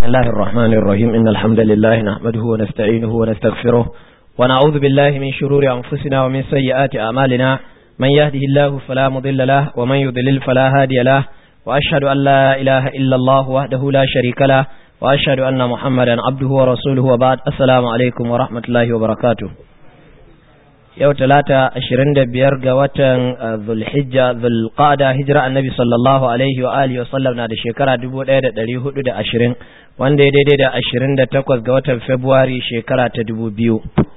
بسم الله الرحمن الرحيم إن الحمد لله نحمده ونستعينه ونستغفره ونعوذ بالله من شرور أنفسنا ومن سيئات أعمالنا من يهده الله فلا مضل له ومن يضلل فلا هادي له وأشهد أن لا إله إلا الله وحده لا شريك له وأشهد أن محمدا عبده ورسوله وبعد السلام عليكم ورحمة الله وبركاته yau talata ashirin da biyar ga watan zulhijja zulqada hijira annabi sallallahu alaihi wa alihi wa sallam na da shekara dubu ɗaya da ɗari hudu da ashirin wanda ya daidai da ashirin da takwas ga watan februari shekara ta dubu biyu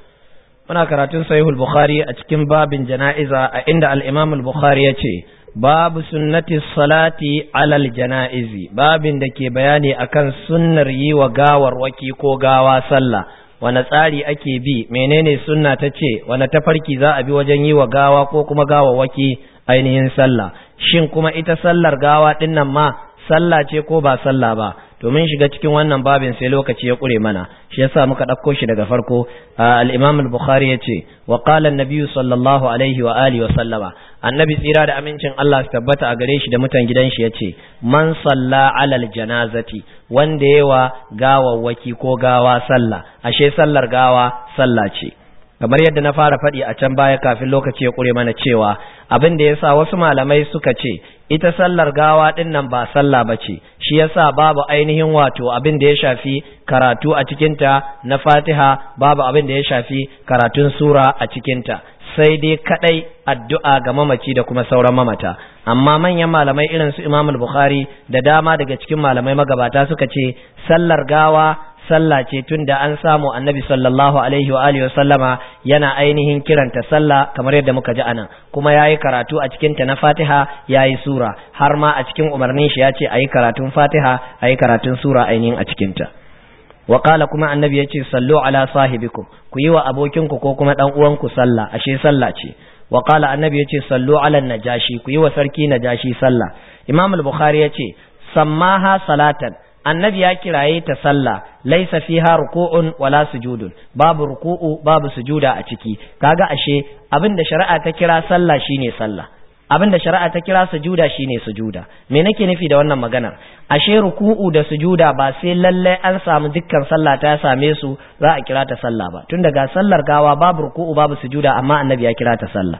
muna karatun sahihul bukhari a cikin babin jana'iza a inda al-imam al-bukhari ya ce babu sunnati salati alal jana'izi babin da ke bayani akan sunnar yi wa gawarwaki ko gawa sallah wane tsari ake bi menene sunna ta ce wane tafarki za a bi wajen yi wa gawa ko kuma gawawaki ainihin sallah shin kuma ita sallar gawa dinnan ma sallah ce ko ba sallah ba to mun shiga cikin wannan babin sai lokaci ya kure mana shi yasa muka ɗauko shi daga farko al-Imam al-Bukhari yace wa qala an-nabiy sallallahu alaihi wa alihi wa sallama annabi tsira da amincin Allah su tabbata a gare shi da mutan gidan shi yace man salla alal janazati wanda yawa gawawwaki ko gawa sallah ashe sallar gawa sallah ce kamar yadda na fara faɗi a can baya kafin lokaci ya ƙure mana cewa abin da yasa wasu malamai suka ce ita sallar gawa ɗin nan ba sallah ba ce shi yasa babu ainihin wato abin da ya shafi karatu a cikinta na fatiha babu abin da ya shafi karatun sura a cikinta sai dai kadai addu'a ga mamaci da kuma sauran mamata amma manyan malamai irin su Imam Bukhari da dama daga cikin malamai magabata suka ce sallar gawa sallah ce tun da an samu annabi sallallahu alaihi wa alihi sallama yana ainihin kiranta sallah kamar yadda muka ji anan kuma yayi karatu a cikin ta na Fatiha yayi sura har ma a cikin umarnin shi ya ce ayi karatun Fatiha ayi karatun sura ainihin a cikin ta wa qala kuma annabi yace sallu ala sahibikum ku yi wa abokinku ko kuma dan uwanku sallah ashe sallah ce wa qala annabi yace sallu ala najashi ku yi wa sarki najashi sallah imam al-bukhari yace sammaha salatan annabi ya kiraye ta sallah laisa fiha ruku'un wala sujudun babu ruku'u babu sujuda a ciki kaga ashe abinda shari'a ta kira sallah shine sallah abinda shari'a ta kira sujuda shine sujuda me nake nufi da wannan maganar ashe ruku'u da sujuda ba sai lalle an samu dukkan sallah ta same su za a kira ta sallah ba tun daga sallar gawa babu ruku'u babu sujuda amma annabi ya kira ta sallah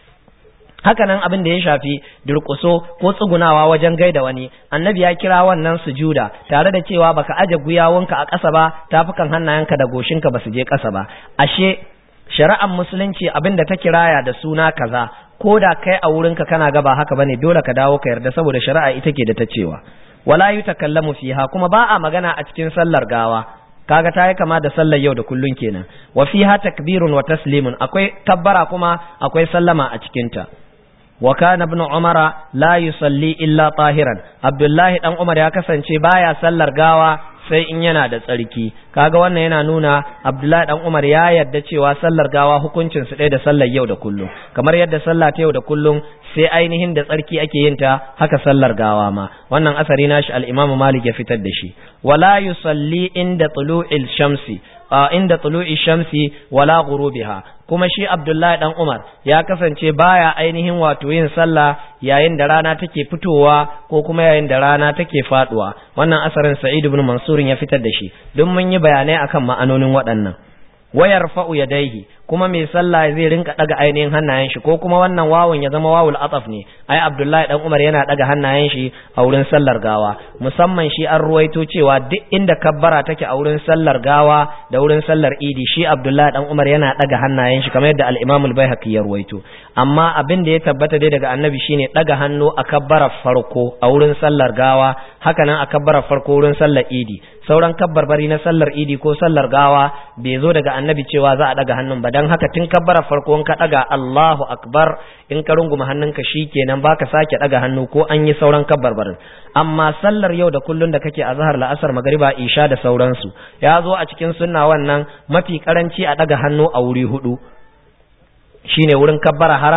haka nan abin da ya shafi durƙuso ko tsugunawa wajen gaida wani annabi ya kira wannan sujuda tare da cewa baka aje guyawunka a ƙasa ba tafukan hannayenka da goshinka ba su je ƙasa ba ashe shari'ar musulunci abin da ta kiraya da suna kaza ko da kai a wurinka kana ga ba haka bane dole ka dawo ka yarda saboda shari'a ita ke da ta cewa wala yutakallamu fiha kuma ba a magana a cikin sallar gawa kaga ta yi kama da sallar yau da kullun kenan wa fiha takbirun wa taslimun akwai kabbara kuma akwai sallama a cikinta wa kana ibn umara la yusalli illa tahiran abdullahi dan umar ya kasance baya sallar gawa sai in yana da tsarki kaga wannan yana nuna abdullahi dan umar ya yarda cewa sallar gawa hukuncin su ɗaya da sallar yau da kullum kamar yadda sallah ta yau da kullum sai ainihin da tsarki ake yin ta haka sallar gawa ma wannan asari nashi al-imamu malik ya fitar da shi wala yusalli inda tulu'il shamsi inda tulu'i shamsi wala ghurubiha kuma shi Abdullahi dan Umar ya kasance baya ainihin wato yin sallah yayin da rana take fitowa ko kuma yayin da rana take faduwa wannan asarin Sa'id ibn Mansur ya fitar da shi don mun yi bayanai akan ma'anonin waɗannan wayar fa'u yadaihi kuma mai sallah zai rinka daga ainihin hannayen shi ko kuma wannan wawun ya zama wawul ataf ne ai Abdullahi dan Umar yana daga hannayen shi a wurin sallar gawa musamman shi an ruwaito cewa duk inda kabbara take a wurin sallar gawa da wurin sallar idi shi Abdullahi dan Umar yana daga hannayen shi kamar yadda al-Imam al-Baihaqi ya ruwaito amma abin da ya tabbata dai daga annabi shine daga hannu a kabbarar farko a wurin sallar gawa haka nan a kabbarar farko wurin sallar idi sauran kabbarbari na sallar idi ko sallar gawa bai zo daga annabi cewa za a daga hannun ba dan haka tun kabbara farko in ka daga Allahu akbar in ka runguma hannunka shikenan baka sake daga hannu ko an yi sauran kabbarbarin amma sallar yau da kullun da kake a zahar la'asar magariba isha da sauransu ya zo a cikin sunna wannan mafi karanci a daga hannu a wuri hudu shine wurin kabbara harama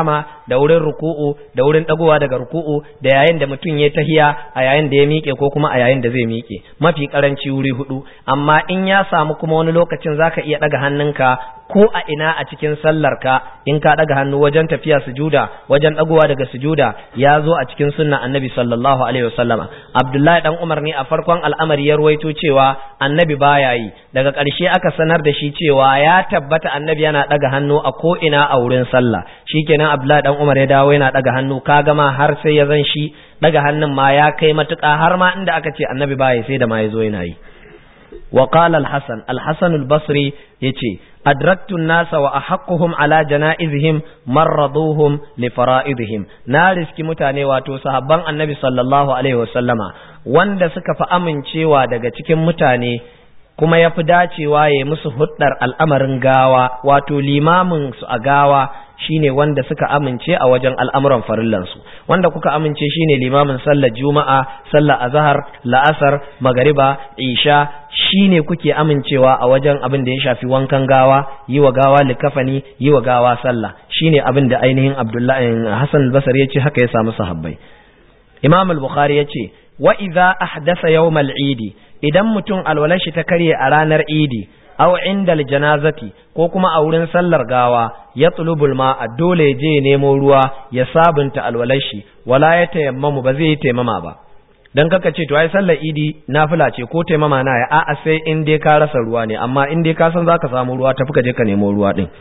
da wurin ruku'u da wurin dagowa daga ruku'u da yayin da mutum ya tahiya a yayin da ya miƙe ko kuma a yayin da zai miƙe mafi karanci wuri hudu amma in ya samu kuma wani lokacin zaka iya daga hannunka ko a ina a cikin sallar ka in ka daga hannu wajen tafiya sujuda wajen dagowa daga sujuda ya zo a cikin sunna annabi sallallahu alaihi wasallama abdullahi dan umar ne a farkon al'amari ya ruwaito cewa annabi baya yi daga ƙarshe aka sanar da shi cewa ya tabbata annabi yana daga hannu a ko ina a wurin sallah shikenan abdullahi dan umar ya dawo yana daga hannu ka gama har sai ya zan shi daga hannun ma ya kai matuƙa har ma inda aka ce annabi baya sai da ma ya zo yana yi وقال الحسن الحسن البصري يتي أدركت الناس وأحقهم على جنائزهم مرضوهم لفرائضهم نارس كي متاني واتو صحابان النبي صلى الله عليه وسلم wanda suka fi amincewa daga cikin mutane kuma ya fi dacewa ya musu huddar al'amarin gawa wato limamin su a gawa shine wanda suka amince a wajen al'amuran farillansu wanda kuka amince shine limamin sallar juma'a sallar azhar la'asar magariba isha shine kuke amincewa a wajen abin da ya shafi wankan gawa yi wa gawa likafani yi wa gawa sallah shine abin da ainihin abdullahi hasan al-basri ya ce haka ya samu sahabbai imam al-bukhari ya ce wa idza ahdasa yawm al-eid idan mutum alwalar shi ta karye a ranar idi aw indal janazati ko kuma a wurin sallar gawa ya tulubul ma a dole je nemo ruwa ya sabunta alwalar shi wala ya tayammamu ba zai yi taimama ba dan kaka ce to ai sallar idi nafila ce ko taimama na ya a'a sai in dai ka rasa ruwa ne amma in dai ka san zaka samu ruwa tafi ka je ka nemo ruwa din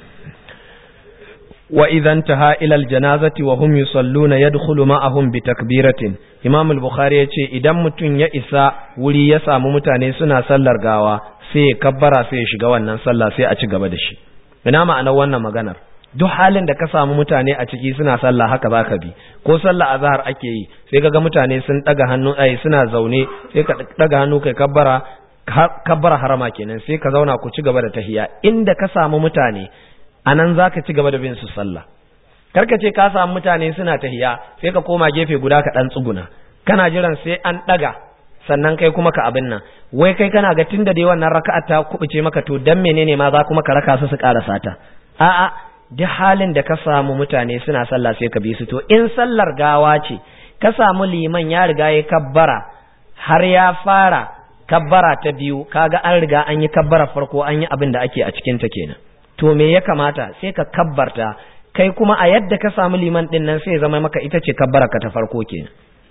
wa idan taha ila aljanazati wa hum yusalluna yadkhulu ma'ahum bi takbiratin imam al-bukhari yace idan mutum ya isa wuri ya samu mutane suna sallar gawa sai ya kabbara sai ya shiga wannan sallah sai a ci gaba da shi ina ma'anar wannan maganar duk halin da ka samu mutane a ciki suna sallah haka zaka bi ko sallah azhar ake yi sai kaga mutane sun daga hannu ai suna zaune sai ka daga hannu kai kabbara kabbara harama kenan sai ka zauna ku ci gaba da tahiya inda ka samu mutane anan zaka ci gaba da bin su sallah karka ce ka samu mutane suna tahiya sai ka koma gefe guda ka dan tsuguna kana jiran sai an daga sannan kai kuma ka abin nan wai kai kana ga tunda dai wannan raka'a ta kubuce maka to dan menene ma za kuma ka raka su su karasa ta a'a duk halin da ka samu mutane suna sallah sai ka bi su to in sallar gawa ce ka samu liman ya riga ya kabbara har ya fara kabbara ta biyu kaga an riga an yi kabbara farko an yi abin da ake a cikin ta kenan to me ya kamata sai ka kabbarta kai kuma a yadda ka samu liman din nan sai zama maka ita ce kabbara ka ta farko kenan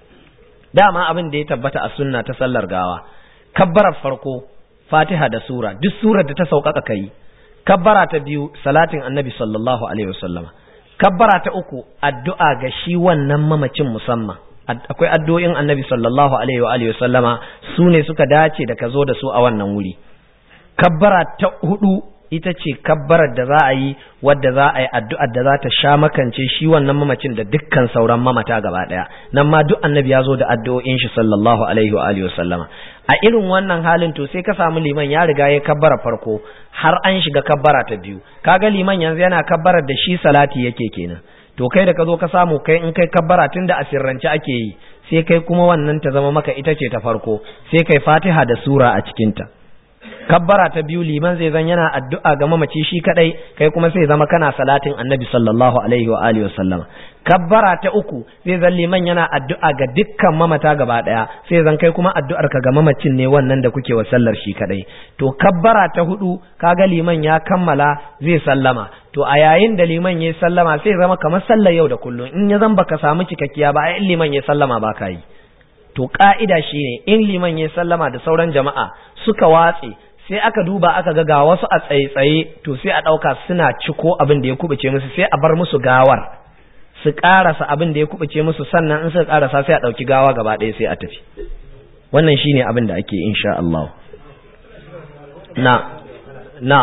dama abin da ya tabbata a sunna ta sallar gawa kabbarar farko fatiha da sura duk surar da ta sauƙaƙa kai kabbara ta biyu salatin annabi sallallahu alaihi wasallama kabbara ta uku addu'a ga shi wannan mamacin musamman akwai addu'o'in annabi sallallahu alaihi wa alihi wasallama su ne suka dace da ka zo da su a wannan wuri kabbara ta hudu ita ce kabbarar da za a yi wadda za a yi addu'ar da za ta sha makance shi wannan mamacin da dukkan sauran mamata gaba ɗaya nan ma duk annabi ya zo da addu'o'in shi sallallahu alaihi wa alihi wasallama a irin wannan halin to sai ka samu liman ya riga ya kabbara farko har an shiga kabbara ta biyu kaga liman yanzu yana kabbarar da shi salati yake kenan to kai da ka zo ka samu kai in kai kabbara tun da asirrance ake yi sai kai kuma wannan ta zama maka ita ce ta farko sai kai fatiha da sura a cikinta kabbara ta biyu liman zai zan yana addu'a ga mamaci shi kadai kai kuma sai zama kana salatin annabi sallallahu alaihi wa alihi wasallam kabbara ta uku zai zan liman yana addu'a ga dukkan mamata gaba daya sai zan kai kuma addu'ar ka ga mamacin ne wannan da kuke wa sallar shi kadai to kabbara ta hudu kaga liman ya kammala zai sallama to a yayin da liman ya sallama sai zama kamar sallar yau da kullum in ya zan baka samu cikakkiya ba ai liman ya sallama ba ka yi to ka'ida shine in liman ya sallama da sauran jama'a suka watse sai aka duba aka ga ga wasu a tsaye-tsaye to sai a ɗauka suna ciko abin da ya kubuce musu sai a bar musu gawar su ƙarasa abin da ya kubuce musu sannan in suka ƙarasa sai a ɗauki gawa gaba ɗaya sai a tafi wannan shine abin da ake insha Allah na na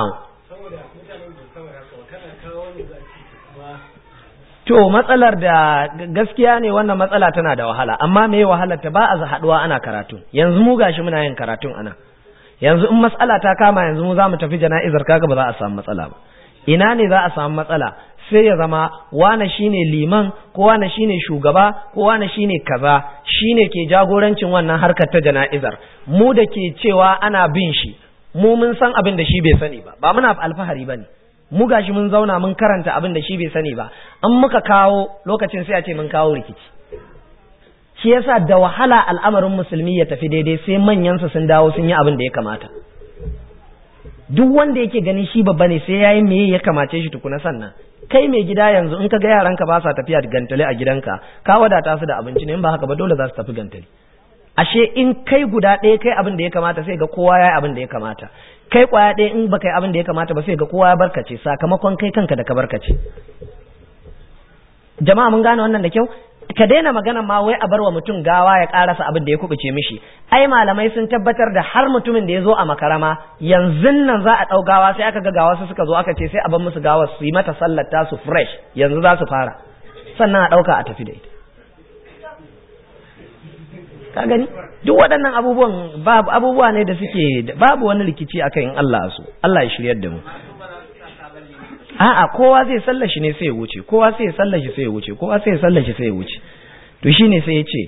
to matsalar da gaskiya ne wannan matsala tana da wahala amma me wahalar ta ba a haɗuwa ana karatu yanzu mu gashi muna yin karatun ana yanzu in matsala ta kama yanzu mu za mu tafi jana'izar kaga ba za a samu matsala ba ina ne za a samu matsala sai ya zama wane shine liman ko wane shine shugaba ko wane shine kaza shine ke jagorancin wannan harkar ta jana'izar mu da ke cewa ana bin shi mu mun san abin da shi bai sani ba ba muna alfahari bane mu gashi mun zauna mun karanta abin da shi bai sani ba an muka kawo lokacin sai a ce mun kawo rikici shi yasa da wahala al'amarin musulmi ya tafi daidai sai manyansa sun dawo sun yi abin da ya kamata duk wanda yake ganin shi babba ne sai yayi meye ya kamace shi tukuna sannan kai mai gida yanzu in ka ga yaranka ba sa tafiya gantale a gidanka ka wadata su da abinci ne in ba haka ba dole za su tafi gantale ashe in kai guda ɗaya kai abin da ya kamata sai ga kowa ya abin da ya kamata kai kwaya ɗaya in baka yi abin da ya kamata ba sai ga kowa ya barkace sakamakon kai kanka da ka barkace jama'a mun gane wannan da kyau ka daina magana ma wai a bar wa mutum gawa ya karasa abin da ya kubuce mishi ai malamai sun tabbatar da har mutumin da ya zo a makarama yanzu nan za a ɗau gawa sai aka ga gawa su suka zo aka ce sai a bar musu gawa su yi mata sallar su fresh yanzu za su fara sannan a ɗauka a tafi da ita ka gani duk waɗannan abubuwan babu abubuwa ne da suke babu wani rikici akan in Allah su Allah ya shiryar da mu a'a kowa zai sallashi ne sai ya wuce kowa sai ya sallashi sai ya wuce kowa sai ya sallashi sai ya wuce to shine sai ya ce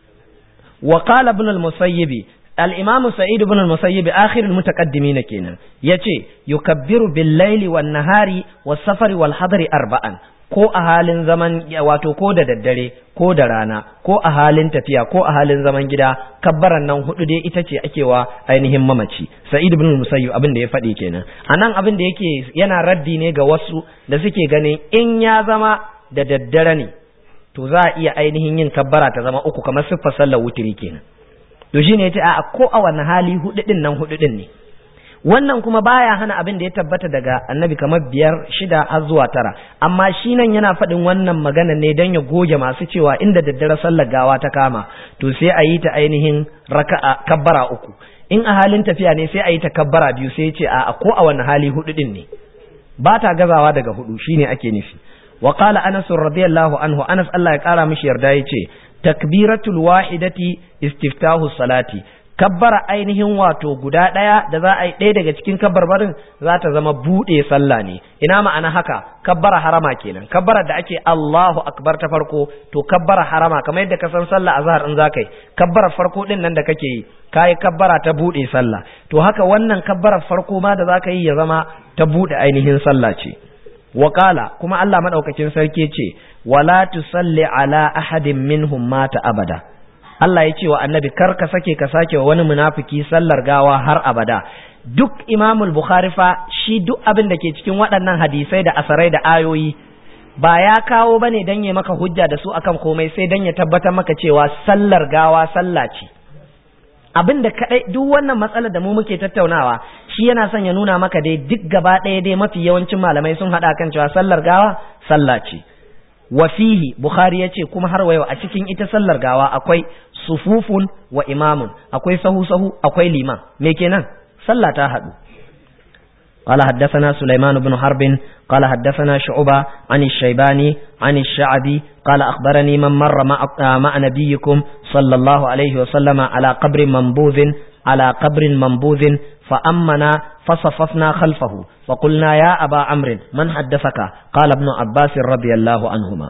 wa qala ibn al-musayyib al-imam sa'id ibn al-musayyib akhir al-mutaqaddimin kenan yace yukabbiru bil-laili wan-nahari was-safari wal-hadri arba'an ko a halin zaman wato ko da daddare ko da rana ko a halin tafiya ko a halin zaman gida kabbaran nan hudu dai ita ce ake wa ainihin mamaci sa'id ibn musayyib abin da ya faɗi kenan anan abin da yake yana raddi ne ga wasu da suke ganin in ya zama da daddare ne to za a iya ainihin yin kabbara ta zama uku kamar siffar sallar wutiri kenan to shine yace a ko a wani hali hudu din nan hudu din ne wannan kuma baya hana abin da ya tabbata daga annabi kamar biyar shida har zuwa tara amma shi nan yana faɗin wannan magana ne don ya goge masu cewa inda daddare sallar gawa ta kama to sai a yi ta ainihin raka'a kabbara uku in a halin tafiya ne sai a yi ta kabbara biyu sai ce a ko a wani hali hudu din ne ba ta gazawa daga hudu shine ake nufi wa qala anas radiyallahu anhu anas Allah ya kara mishi yarda yace takbiratul wahidati istiftahu salati kabbara ainihin wato guda ɗaya da za a yi ɗaya daga cikin kabbarbarin za ta zama buɗe sallah ne ina ma'ana haka kabbara harama kenan kabbara da ake Allahu akbar ta farko to kabbara harama kamar yadda ka san sallah azhar in za ka yi kabbara farko din nan da kake yi kayi kabbara ta buɗe sallah to haka wannan kabbara farko ma da za ka yi ya zama ta buɗe ainihin sallah ce Wakala kuma Allah madaukakin sarki ce wala tusalli ala ahadin minhum mata abada Allah ya ce wa annabi kar ka sake ka sake wa wani munafiki sallar gawa har abada duk imamul bukhari fa shi duk abin da ke cikin waɗannan hadisai da asarai da ayoyi ba ya kawo bane dan ya maka hujja da su akan komai sai dan ya tabbatar maka cewa sallar gawa sallah ce abin da kadai duk wannan matsalar da mu muke tattaunawa shi yana son ya nuna maka dai duk gaba ɗaya dai mafi yawancin malamai sun haɗa kan cewa sallar gawa sallah ce wa fihi bukhari yace kuma har wayo a cikin ita sallar gawa akwai sufufun wa imamun akwai sahu sahu akwai liman me kenan sallah ta hadu قال حدثنا سليمان بن حرب قال حدثنا شعبة عن الشيباني عن الشعبي قال أخبرني من مر مع, مع نبيكم صلى الله عليه وسلم على قبر منبوذ على قبر منبوذ فأمنا فصففنا خلفه فقلنا يا أبا عمرو من حدثك قال ابن عباس رضي الله عنهما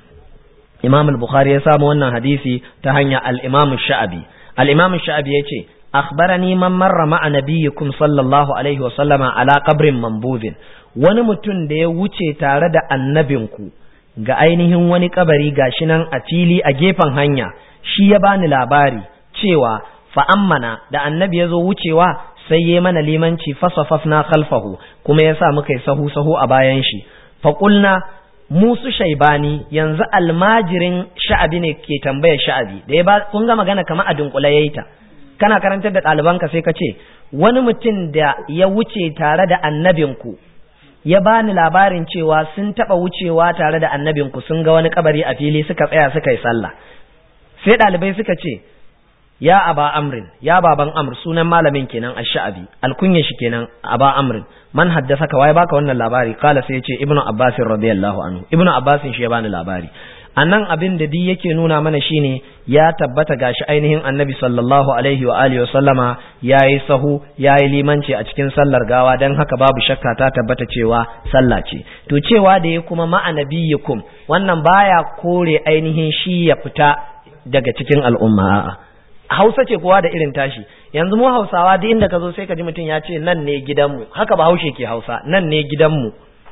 إمام البخاري يسامو أن حديثي تهنيا الإمام الشعبي الإمام الشعبي يتي أخبرني من مر مع نبيكم صلى الله عليه وسلم على قبر منبوذ wani mutum da ya wuce tare da annabinku ga ainihin wani kabari gashi nan a fili a gefen hanya shi ya bani labari cewa fa'ammana da annabi ya zo wucewa sai ya mana limanci fasafafna khalfahu kuma ya sa muka yi sahu sahu a bayan shi faƙulna musu shaibani yanzu almajirin sha'abi ne ke tambayar sha'abi da ya ba kun ga magana kamar a dunkule yayi ta kana karantar da ɗalibanka sai ka ce wani mutum da ya wuce tare da annabinku ya bani labarin cewa sun taɓa wucewa tare da annabinku sun ga wani kabari a fili suka tsaya suka yi sallah sai ɗalibai suka ce ya aba amrin ya baban amr sunan malamin kenan ash-sha'abi alkunya shi kenan aba amrin man haddasa ka waye baka wannan labari kala sai ya ce ibnu abbas radiyallahu anhu ibnu abbas shi ya bani labari anan abin da duk yake nuna mana shine ya tabbata gashi ainihin annabi sallallahu alaihi wa alihi sallama yayi sahu yayi limanci a cikin sallar gawa dan haka babu shakka ta tabbata cewa sallah ce to cewa da ya kuma ma'a nabiyikum wannan baya kore ainihin shi ya fita daga cikin al'umma a'a Hausa ce kowa da irin tashi yanzu mu Hausawa duk inda ka zo sai ka ji mutum ya ce nan ne gidanmu haka ba haushe ke Hausa nan ne gidanmu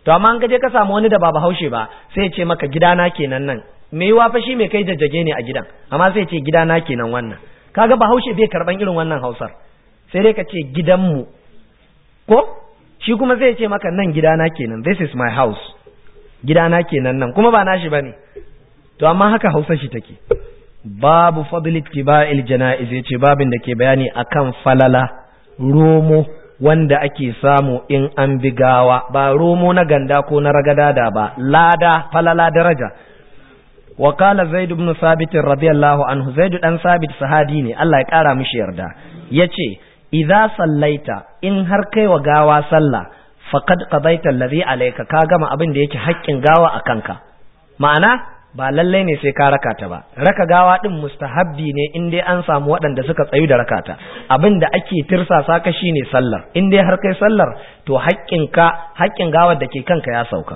to amma an gaje ka samu wani da ba bahaushe ba sai ya ce maka gidana kenan nan me yiwa fa shi mai kai jajjage ne a gidan amma sai ya ce gidana kenan wannan kaga bahaushe bai karban irin wannan hausar sai dai ka ce gidanmu ko shi kuma zai ce maka nan gidana kenan this is my house gidana kenan nan kuma ba nashi bane to amma haka hausa shi take babu fadl ittiba'il janaiz yace babin da ke bayani akan falala romo wanda ake samu in an bi gawa ba romo na ganda ko na ragadada ba lada falala daraja wa qala zaid ibn sabit radiyallahu anhu zaid dan sabit sahabi ne Allah ya kara mishi yarda yace idza sallaita in har kai wa gawa sallah faqad qadaita alladhi alayka ka gama abin da yake haƙƙin gawa a kanka ma'ana ba lallai ne sai ka raka ta ba raka gawa din mustahabbi ne in dai an samu waɗanda suka tsayu da rakata abin da ake tirsasa ka shine sallar in dai har kai sallar to haƙƙin ka haƙƙin gawar da ke kanka ya sauka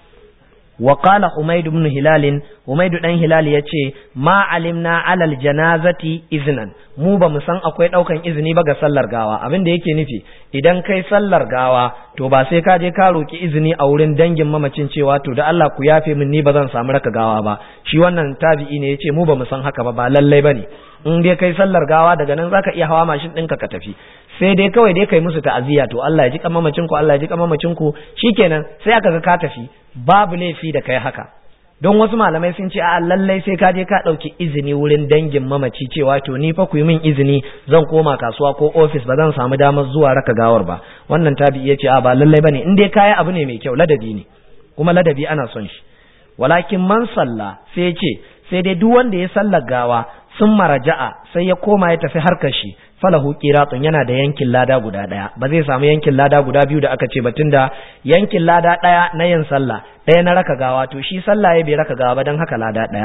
wa qala humayd ibn hilal humayd dan hilal yace ma alimna alal janazati iznan mu ba mu san akwai daukan izini ba ga sallar gawa abin da yake nufi idan kai sallar gawa to ba sai ka je ka roki izini a wurin dangin mamacin cewa to da Allah ku yafe min ni ba zan samu raka gawa ba shi wannan tabi'i ne yace mu ba mu san haka ba ba lallai bane in dai kai sallar gawa daga nan zaka iya hawa mashin ɗinka ka tafi sai dai kawai dai kai musu ta'aziyya to Allah ya ji kan mamacin ku Allah ya ji kan mamacin ku shikenan sai aka ga ka tafi babu laifi da kai haka don wasu malamai sun ce a lallai sai ka je ka ɗauki izini wurin dangin mamaci cewa to ni fa ku yi min izini zan koma kasuwa ko ofis ba zan samu damar zuwa raka gawar ba wannan tabi ya ce a ba lallai bane in dai kaya abu ne mai kyau ladabi ne kuma ladabi ana son shi walakin man salla sai ce sai dai duk wanda ya sallar gawa sun maraja'a sai ya koma ya tafi harkar shi falahu qiratun yana da yankin lada guda daya ba zai samu yankin lada guda biyu da aka ce ba tunda yankin lada daya na yin sallah daya na raka gawa to shi sallah ya bai raka gawa ba dan haka lada daya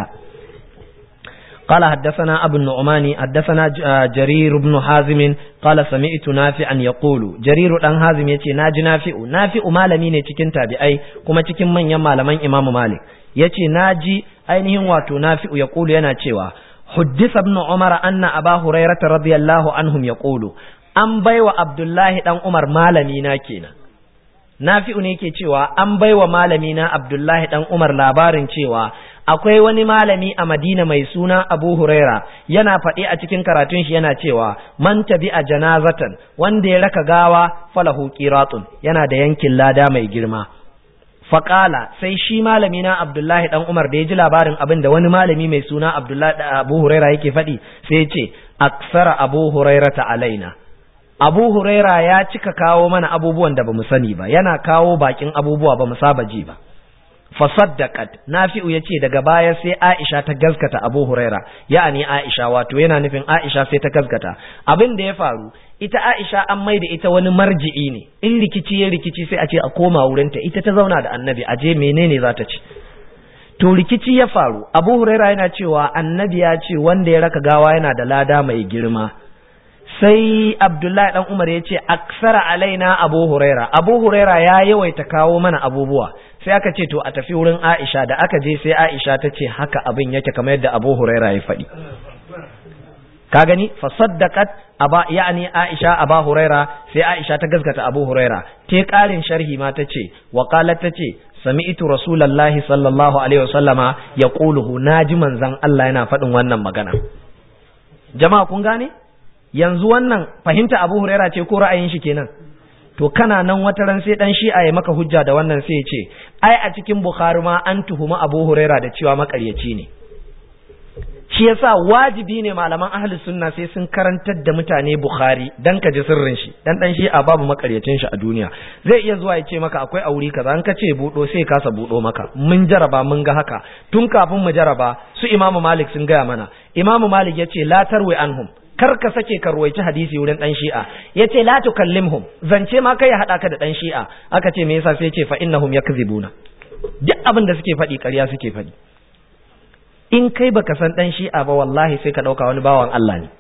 قال حدثنا أبو النعمان حدثنا جرير بن حازم قال سمعت نافعا يقول جرير بن حازم يتي ناجي نافع نافع malami ne cikin tabi'ai kuma cikin manyan malaman Imam Malik yace naji ainihin wato nafi'u yaqulu yana cewa حدث ابن عمر أن أبا هريرة رضي الله عنهم يقول an baiwa Abdullahi dan Umar malami na kenan Nafi'u ne yake cewa an baiwa malami na Abdullahi dan Umar labarin cewa akwai wani malami a Madina mai suna Abu Huraira yana faɗi a cikin karatun shi yana cewa man tabi a janazatan wanda ya raka gawa falahu qiratun yana da yankin lada mai girma faƙala sai shi malami na Abdullahi dan Umar da ya ji labarin abin da wani malami mai suna Abdullahi Abu Huraira yake faɗi sai ya ce aksara Abu Huraira ta alaina Abu Huraira ya cika kawo mana abubuwan da bamu sani ba yana kawo bakin abubuwa bamu saba ji ba fasaddaqat nafi'u yace daga baya sai Aisha ta gaskata Abu Huraira ya'ani Aisha wato yana nufin Aisha sai ta gaskata abin da ya faru ita Aisha an mai da ita wani marji'i ne in rikici ya rikici sai a ce a koma wurinta ita ta zauna da annabi a je menene za ta ci to rikici ya faru Abu Huraira yana cewa annabi ya ce wanda ya raka gawa yana da lada mai girma sai Abdullahi dan Umar ya ce aksara alaina Abu Huraira Abu Huraira ya yawaita kawo mana abubuwa sai aka ce to a tafi wurin Aisha da aka je sai Aisha ta ce haka abin yake kamar yadda Abu Huraira ya faɗi ka gani fa saddaqat aba yani Aisha Aba Huraira sai Aisha ta gaskata Abu Huraira te karin sharhi ma tace wa qalat tace sami'tu rasulullahi sallallahu alaihi wasallama yaquluhu naji manzon Allah yana faɗin wannan magana jama'a kun gane yanzu wannan fahimta Abu Huraira ce ko ra'ayin shi kenan to kana nan wata ran sai dan shi'a ya maka hujja da wannan sai ya ce ai a cikin Bukhari ma an tuhumi Abu Huraira da cewa makaryaci ne shi yasa wajibi ne malaman ahli sunna sai sun karantar da mutane Bukhari dan ka ji sirrin shi dan dan shi'a babu makaryacin shi a duniya zai iya zuwa ya ce maka akwai auri kaza an ka ce budo sai kasa budo maka mun jaraba mun ga haka tun kafin mu jaraba su Imam Malik sun gaya mana Imam Malik yace la tarwi anhum kar ka sake ka ruwaici hadisi wurin dan shi'a yace la tukallimhum zance ma kai ya hada ka da dan shi'a aka ce me yasa sai yace fa innahum yakzibuna duk abin da suke faɗi ƙarya suke faɗi in kai baka san dan shi'a ba wallahi sai ka dauka wani bawan Allah ne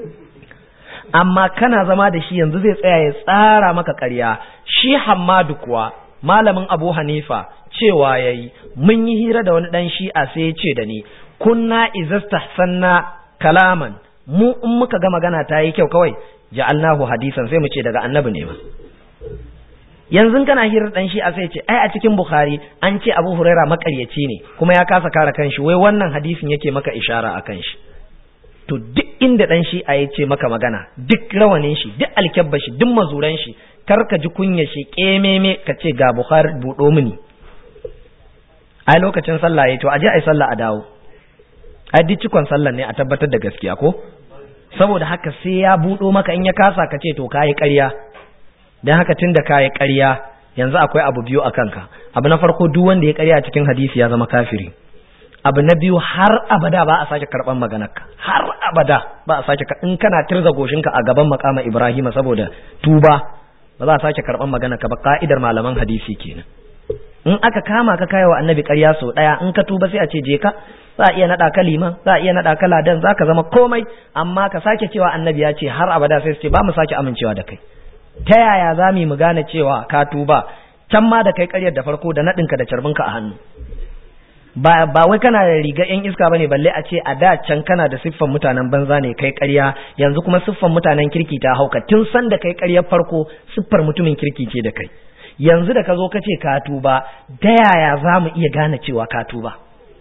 amma kana zama da shi yanzu zai tsaya ya tsara maka ƙarya shi Hammadu kuwa malamin Abu Hanifa cewa yayi mun yi hira da wani dan shi'a sai ya ce da ni kunna izastahsanna kalaman mu in muka ga magana ta yi kyau kawai ja'alnahu hadisan sai mu ce daga annabi ne ma yanzu kana hirar dan shi a sai ce ai a cikin bukhari an ce abu huraira makaryaci ne kuma ya kasa kare kanshi wai wannan hadisin yake maka ishara akan shi to duk inda dan shi a ce maka magana duk rawanin shi duk alkyabba shi duk mazuran shi kar ka ji kunya shi kememe ka ce ga bukhari budo mini ai lokacin sallah yayi to aje ai sallah a dawo ai duk cikon sallah ne a tabbatar da gaskiya ko saboda haka sai ya budo maka in ya kasa ka ce to kayi ƙarya dan haka tunda kayi ƙarya yanzu akwai abu biyu a kanka abu na farko duk wanda ya ƙarya a cikin hadisi ya zama kafiri abu na biyu har abada ba a sake karban maganarka har abada ba a sake in kana tirza goshinka a gaban makama Ibrahim saboda tuba ba za a sake karban maganarka ba ka'idar malaman hadisi kenan in aka kama ka kai wa annabi ƙarya sau ɗaya in ka tuba sai a ce je ka za a iya naɗa ka liman za a iya naɗa ka ladan za ka zama komai amma ka sake cewa annabi ya ce har abada sai su ce ba mu sake amincewa da kai ta yaya za mu gane cewa ka tuba can ma da kai ƙaryar da farko da naɗinka da carbinka a hannu ba ba wai kana da riga yan iska bane balle a ce a da can kana da siffan mutanen banza ne kai ƙarya yanzu kuma siffan mutanen kirki ta hauka tun san da kai ƙaryar farko siffar mutumin kirki ce da kai yanzu da ka zo ka ce ka tuba da yaya za mu iya gane cewa ka tuba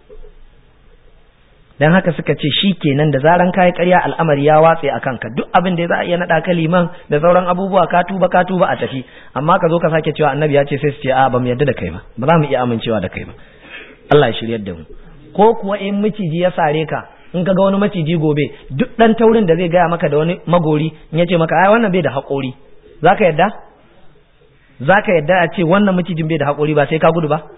dan haka suka ce shi kenan da zaran kayi ƙarya al'amari ya watse a kanka duk abin da za a iya naɗa ka liman da sauran abubuwa ka tuba ka tuba a tafi amma ka zo ka sake cewa annabi ya ce sai su ce a ba mu yarda da kai ba ba za mu iya amincewa da kai ba Allah ya shiryar da mu ko kuwa in miciji ya sare ka in ka ga wani maciji gobe duk dan taurin da zai gaya maka da wani magori in ya ce maka ai wannan bai da haƙori za ka yarda za ka yarda a ce wannan macijin bai da haƙori ba sai ka gudu ba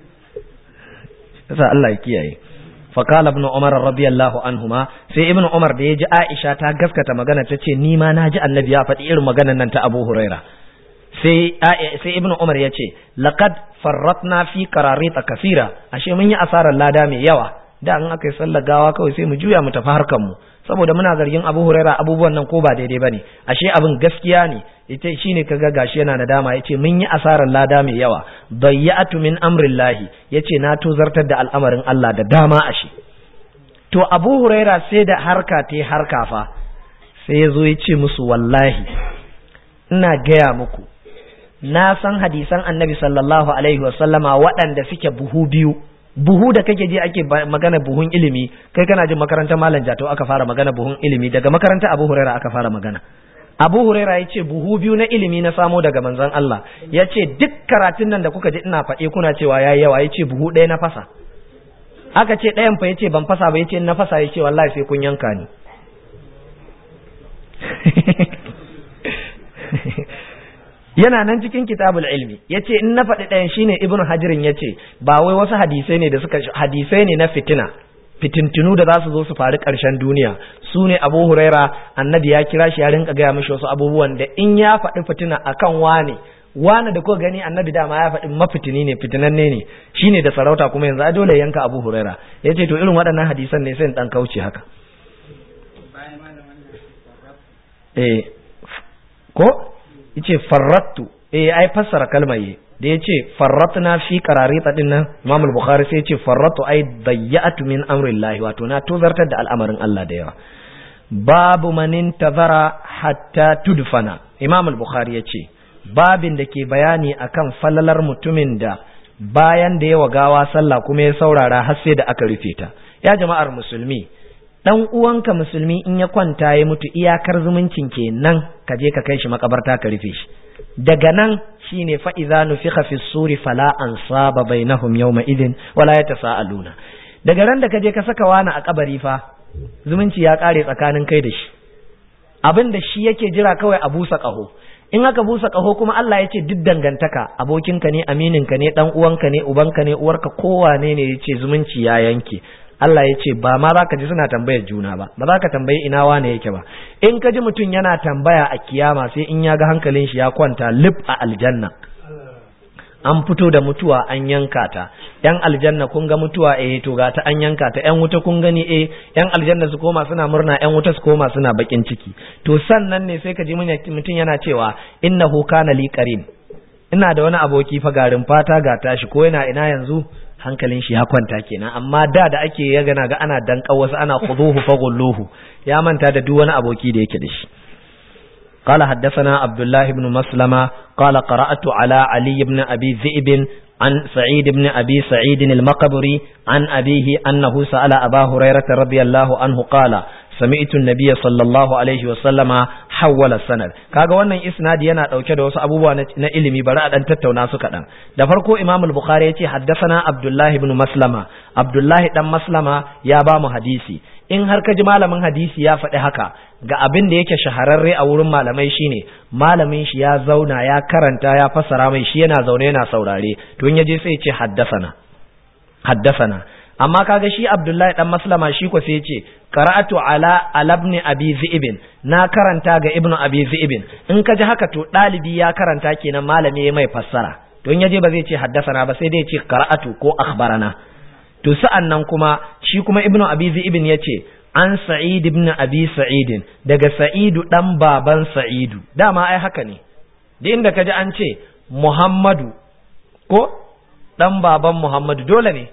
yasa Allah ya kiyaye فقال ابن عمر رضي الله عنهما sai ibn umar da ya ji aisha ta gaskata magana ta ce ni ma na ji annabi ya faɗi irin maganar nan ta abu huraira sai sai ibn umar ya ce laqad farratna fi qararita kasira ashe mun yi asarar lada mai yawa da an aka yi sallar gawa kawai sai mu juya mu tafi harkar mu saboda muna zargin abu huraira abubuwan nan ko ba daidai bane ashe abin gaskiya ne ita shine kaga gashi yana nadama yace mun yi asarar lada mai yawa dayyatu min amrillahi yace na tozartar da al'amarin Allah da dama ashe to Abu Huraira sai da harka ta harka fa sai yazo yace musu wallahi ina gaya muku na san hadisan Annabi sallallahu alaihi wasallama waɗanda suke buhu biyu buhu da kake ji ake magana buhun ilimi kai kana jin makarantar malam jato aka fara magana buhun ilimi daga makarantar Abu Huraira aka fara magana Abu Huraira ya ce buhu biyu na ilimi na samo daga manzon Allah ya ce duk karatun nan da kuka ji ina faɗe kuna cewa yayi yawa ya ce buhu ɗaya na fasa aka ce ɗayan fa ya ce ban fasa ba ya ce na fasa ya ce wallahi sai kun yanka ni yana nan cikin kitabul ilmi ya ce in na faɗi ɗayan shine ibnu hajirin ya ce ba wai wasu hadisai ne da suka hadisai ne na fitina fitintinu da za su zo su faru ƙarshen duniya su ne abu huraira annabi ya kira shi ya rinka gaya mishi wasu abubuwan da in ya faɗi fitina akan wane wane da kuka gani annabi dama ya faɗi mafitini ne fitinanne ne shine da sarauta kuma yanzu a dole yanka abu huraira ya ce to irin waɗannan hadisan ne sai ɗan kauce haka eh ko yace farrattu eh ai fassara kalmar yi da ya ce farratna fi qararita din nan Imam al-Bukhari sai ya ce farratu ai dayyatu min amrillahi wato na tozartar da al'amarin Allah da yawa babu man intazara hatta tudfana Imam al-Bukhari ya ce babin da ke bayani akan falalar mutumin da bayan da yawa gawa sallah kuma ya saurara har sai da aka rufe ta ya jama'ar musulmi dan uwanka musulmi in ya kwanta ya mutu iyakar zumuncin kenan ka je ka kai shi makabarta ka rufe shi daga nan shine fa idza nufikha fi suri fala ansaba bainahum yawma idin wala yatasaaluna daga ran da kaje ka saka wani a kabari fa zumunci ya kare tsakanin kai da shi abin da shi yake jira kawai a busa kaho in aka busa kaho kuma Allah ya ce duk dangantaka abokinka ne amininka ne dan uwanka ne ubanka ne uwarka kowane ne yace zumunci ya yanke Allah ya ce ba ma za ka ji suna tambayar juna ba ba za ka tambayi ina wane yake ba in ka ji mutum yana tambaya a kiyama sai in ya ga hankalin shi ya kwanta lif a aljanna an fito da mutuwa an yanka ta yan aljanna kun ga mutuwa eh to ga ta an yanka ta yan wuta kun gani eh yan aljanna su koma suna murna yan wuta su koma suna bakin ciki to sannan ne sai ka ji mutum yana cewa innahu kana li qarin ina da wani aboki fa garin fata ga tashi ko yana ina yanzu hankalin shi ya kwanta kenan amma da da ake ya gana ga ana danka wasu ana khuduhu fa gulluhu ya manta da duk wani aboki da yake da shi قال حدثنا عبد الله بن مسلمة قال قرأت على علي بن أبي ذئب عن سعيد بن أبي سعيد المقبري عن أبيه أنه سأل أبا هريرة رضي الله عنه قال سمعت النبي صلى الله عليه وسلم حول السند kaga wannan isnadi yana dauke da wasu abubuwa na ilimi bari a dan tattauna su kadan da farko Imam al-Bukhari yace haddathana Abdullah ibn Maslama Abdullah dan Maslama ya ba mu hadisi in har ka ji malamin hadisi ya faɗi haka ga abin da yake shahararre a wurin malamai shine malamin shi ya zauna ya karanta ya fassara mai shi yana zaune yana saurare to in yaje sai ya ce haddasana haddasana amma kaga shi Abdullahi dan Maslama shi ko sai ya ce qara'atu ala alabni abi zi'ibin na karanta ga ibnu abi zi'ibin in ka ji haka to dalibi ya karanta kenan malami ya mai fassara to in yaje ba zai ce haddasana ba sai dai ya ce qara'atu ko akhbarana to sa'an nan kuma shi kuma ibnu abi zi'ibin ya ce an sa'id ibn abi sa'idin daga sa'idu dan baban sa'idu dama ai haka ne da inda kaji an ce muhammadu ko dan baban muhammadu dole ne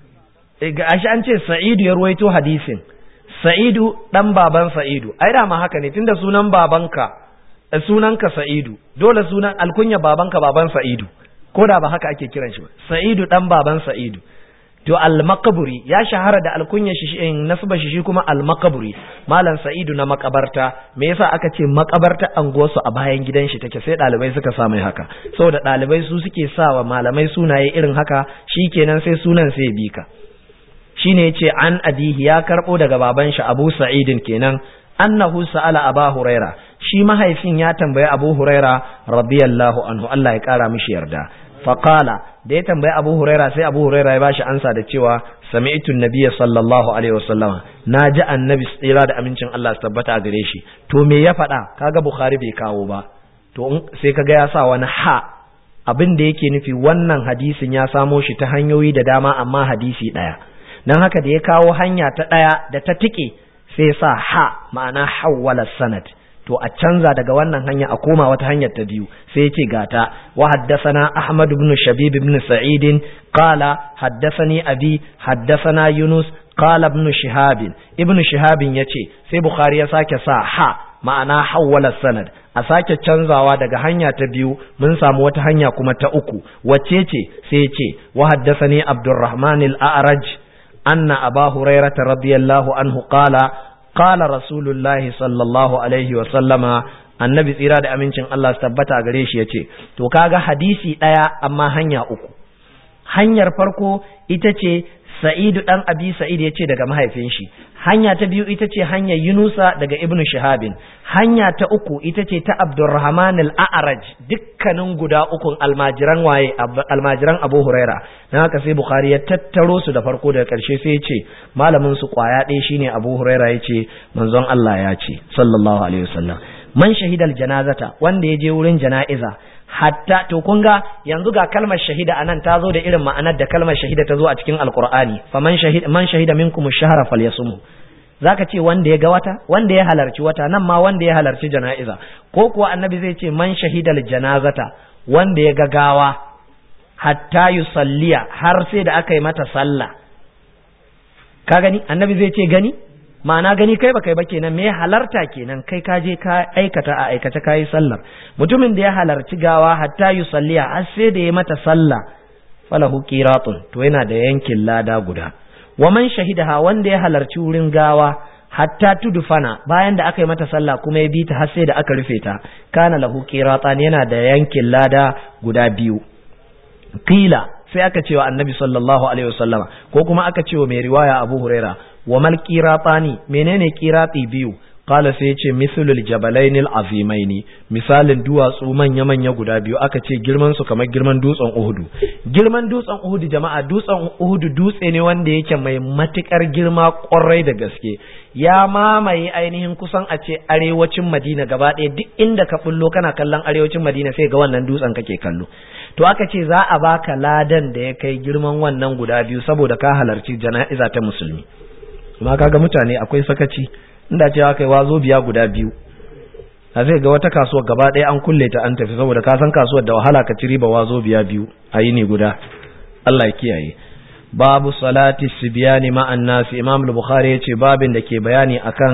ga shi an ce sa'idu ya ruwaito hadisin sa'idu dan baban sa'idu ai dama haka ne tunda sunan babanka sunanka sa'idu dole sunan alkunya babanka baban sa'idu ko da ba haka ake kiran shi ba sa'idu dan baban sa'idu to al-maqburi ya shahara da alkunya shi in nasba shi shi kuma al-maqburi malam sa'idu na makabarta me yasa aka ce makabarta anguwarsu a bayan gidan shi take sai dalibai suka sa mai haka saboda dalibai su suke sawa malamai sunaye irin haka shikenan sai sunan sai bi ka shine yace an abihi ya karbo daga baban shi Abu Sa'idin kenan annahu sa'ala Aba Huraira shi mahaifin ya tambayi Abu Huraira radiyallahu anhu Allah ya kara mishi yarda faqala da ya tambayi Abu Huraira sai Abu Huraira ya bashi ansa da cewa sami'tu nabiyya sallallahu alaihi wasallama naji annabi tsira da amincin Allah su tabbata a gare shi to me ya faɗa kaga Bukhari bai kawo ba to sai kaga ya sa wani ha abin da yake nufi wannan hadisin ya samo shi ta hanyoyi da dama amma hadisi ɗaya dan haka da ya kawo hanya ta ɗaya da ta tike sai sa ha ma'ana hawwala sanad to a canza daga wannan hanya a koma wata hanyar ta biyu sai yace gata wa haddathana ahmad ibn shabib ibn sa'id qala haddathani abi haddathana yunus qala ibn shihab ibn shihab yace sai bukhari ya sake sa ha ma'ana hawwala sanad a sake canzawa daga hanya ta biyu mun samu wata hanya kuma ta uku wacce ce sai yace wa haddathani abdurrahman al-a'raj anna aba hurairah radiyallahu anhu qala qala rasulullahi sallallahu alaihi wa sallama annabi tsira da amincin Allah su tabbata a gare shi yace to kaga hadisi daya amma hanya uku hanyar farko ita ce Sa'idu dan Abi Sa'id yace daga mahaifin shi hanya ta biyu ita ce hanyar Yunusa daga Ibn Shihabin hanya ta uku ita ce ta Abdurrahman al-A'raj dukkanin guda ukun almajiran waye almajiran Abu Huraira dan haka sai Bukhari ya tattaro su da farko daga karshe sai ya ce malamin su kwaya ɗaya shine Abu Huraira yace manzon Allah ya ce sallallahu alaihi wasallam man shahidal janazata wanda ya je wurin jana'iza hatta to kun ga yanzu ga kalmar shahida anan ta zo da irin ma'anar da kalmar shahida ta zo a cikin alqur'ani faman shahida man shahida minkum ash-shahra falyasum zaka ce wanda ya ga wata wanda ya halarci wata nan ma wanda ya halarci jana'iza ko kuwa annabi zai ce man shahidal janazata wanda ya ga gawa hatta yusalliya har sai da aka yi mata sallah ka gani annabi zai ce gani ma'ana gani kai ba kai ba kenan me halarta kenan kai ka je ka aikata a aikace kayi sallar mutumin da ya halarci gawa hatta yusalliya har sai da ya mata sallah falahu qiratun to yana da yankin lada guda wa man shahidaha wanda ya halarci wurin gawa hatta tudufana bayan da aka yi mata sallah kuma ya bi ta har sai da aka rufe ta kana lahu qiratan yana da yankin lada guda biyu qila sai aka ce wa annabi sallallahu alaihi wasallama ko kuma aka ce wa mai riwaya abu huraira wa mal qiratani menene qirati biyu qala sai yace mithlul jabalainil azimaini misalin duwatsu manya manya guda biyu aka ce girman su kamar girman dutsen uhudu girman dutsen uhudu jama'a dutsen uhudu dutse ne wanda yake mai matukar girma kwarai da gaske ya mamaye ainihin kusan a ce arewacin madina gaba ɗaya duk inda ka bullo kana kallon arewacin madina sai ga wannan dutsen kake kallo to aka ce za a baka ladan da ya kai girman wannan guda biyu saboda ka halarci jana'iza ta musulmi amma kaga mutane akwai sakaci inda cewa kai wazo biya guda biyu a zai ga wata kasuwar gaba ɗaya an kulle ta an tafi saboda ka san kasuwar da wahala ka ci riba wazo biya biyu a yi ne guda Allah ya kiyaye babu salati sibiyani ma'an nasi imam al-bukhari yace babin da ke bayani akan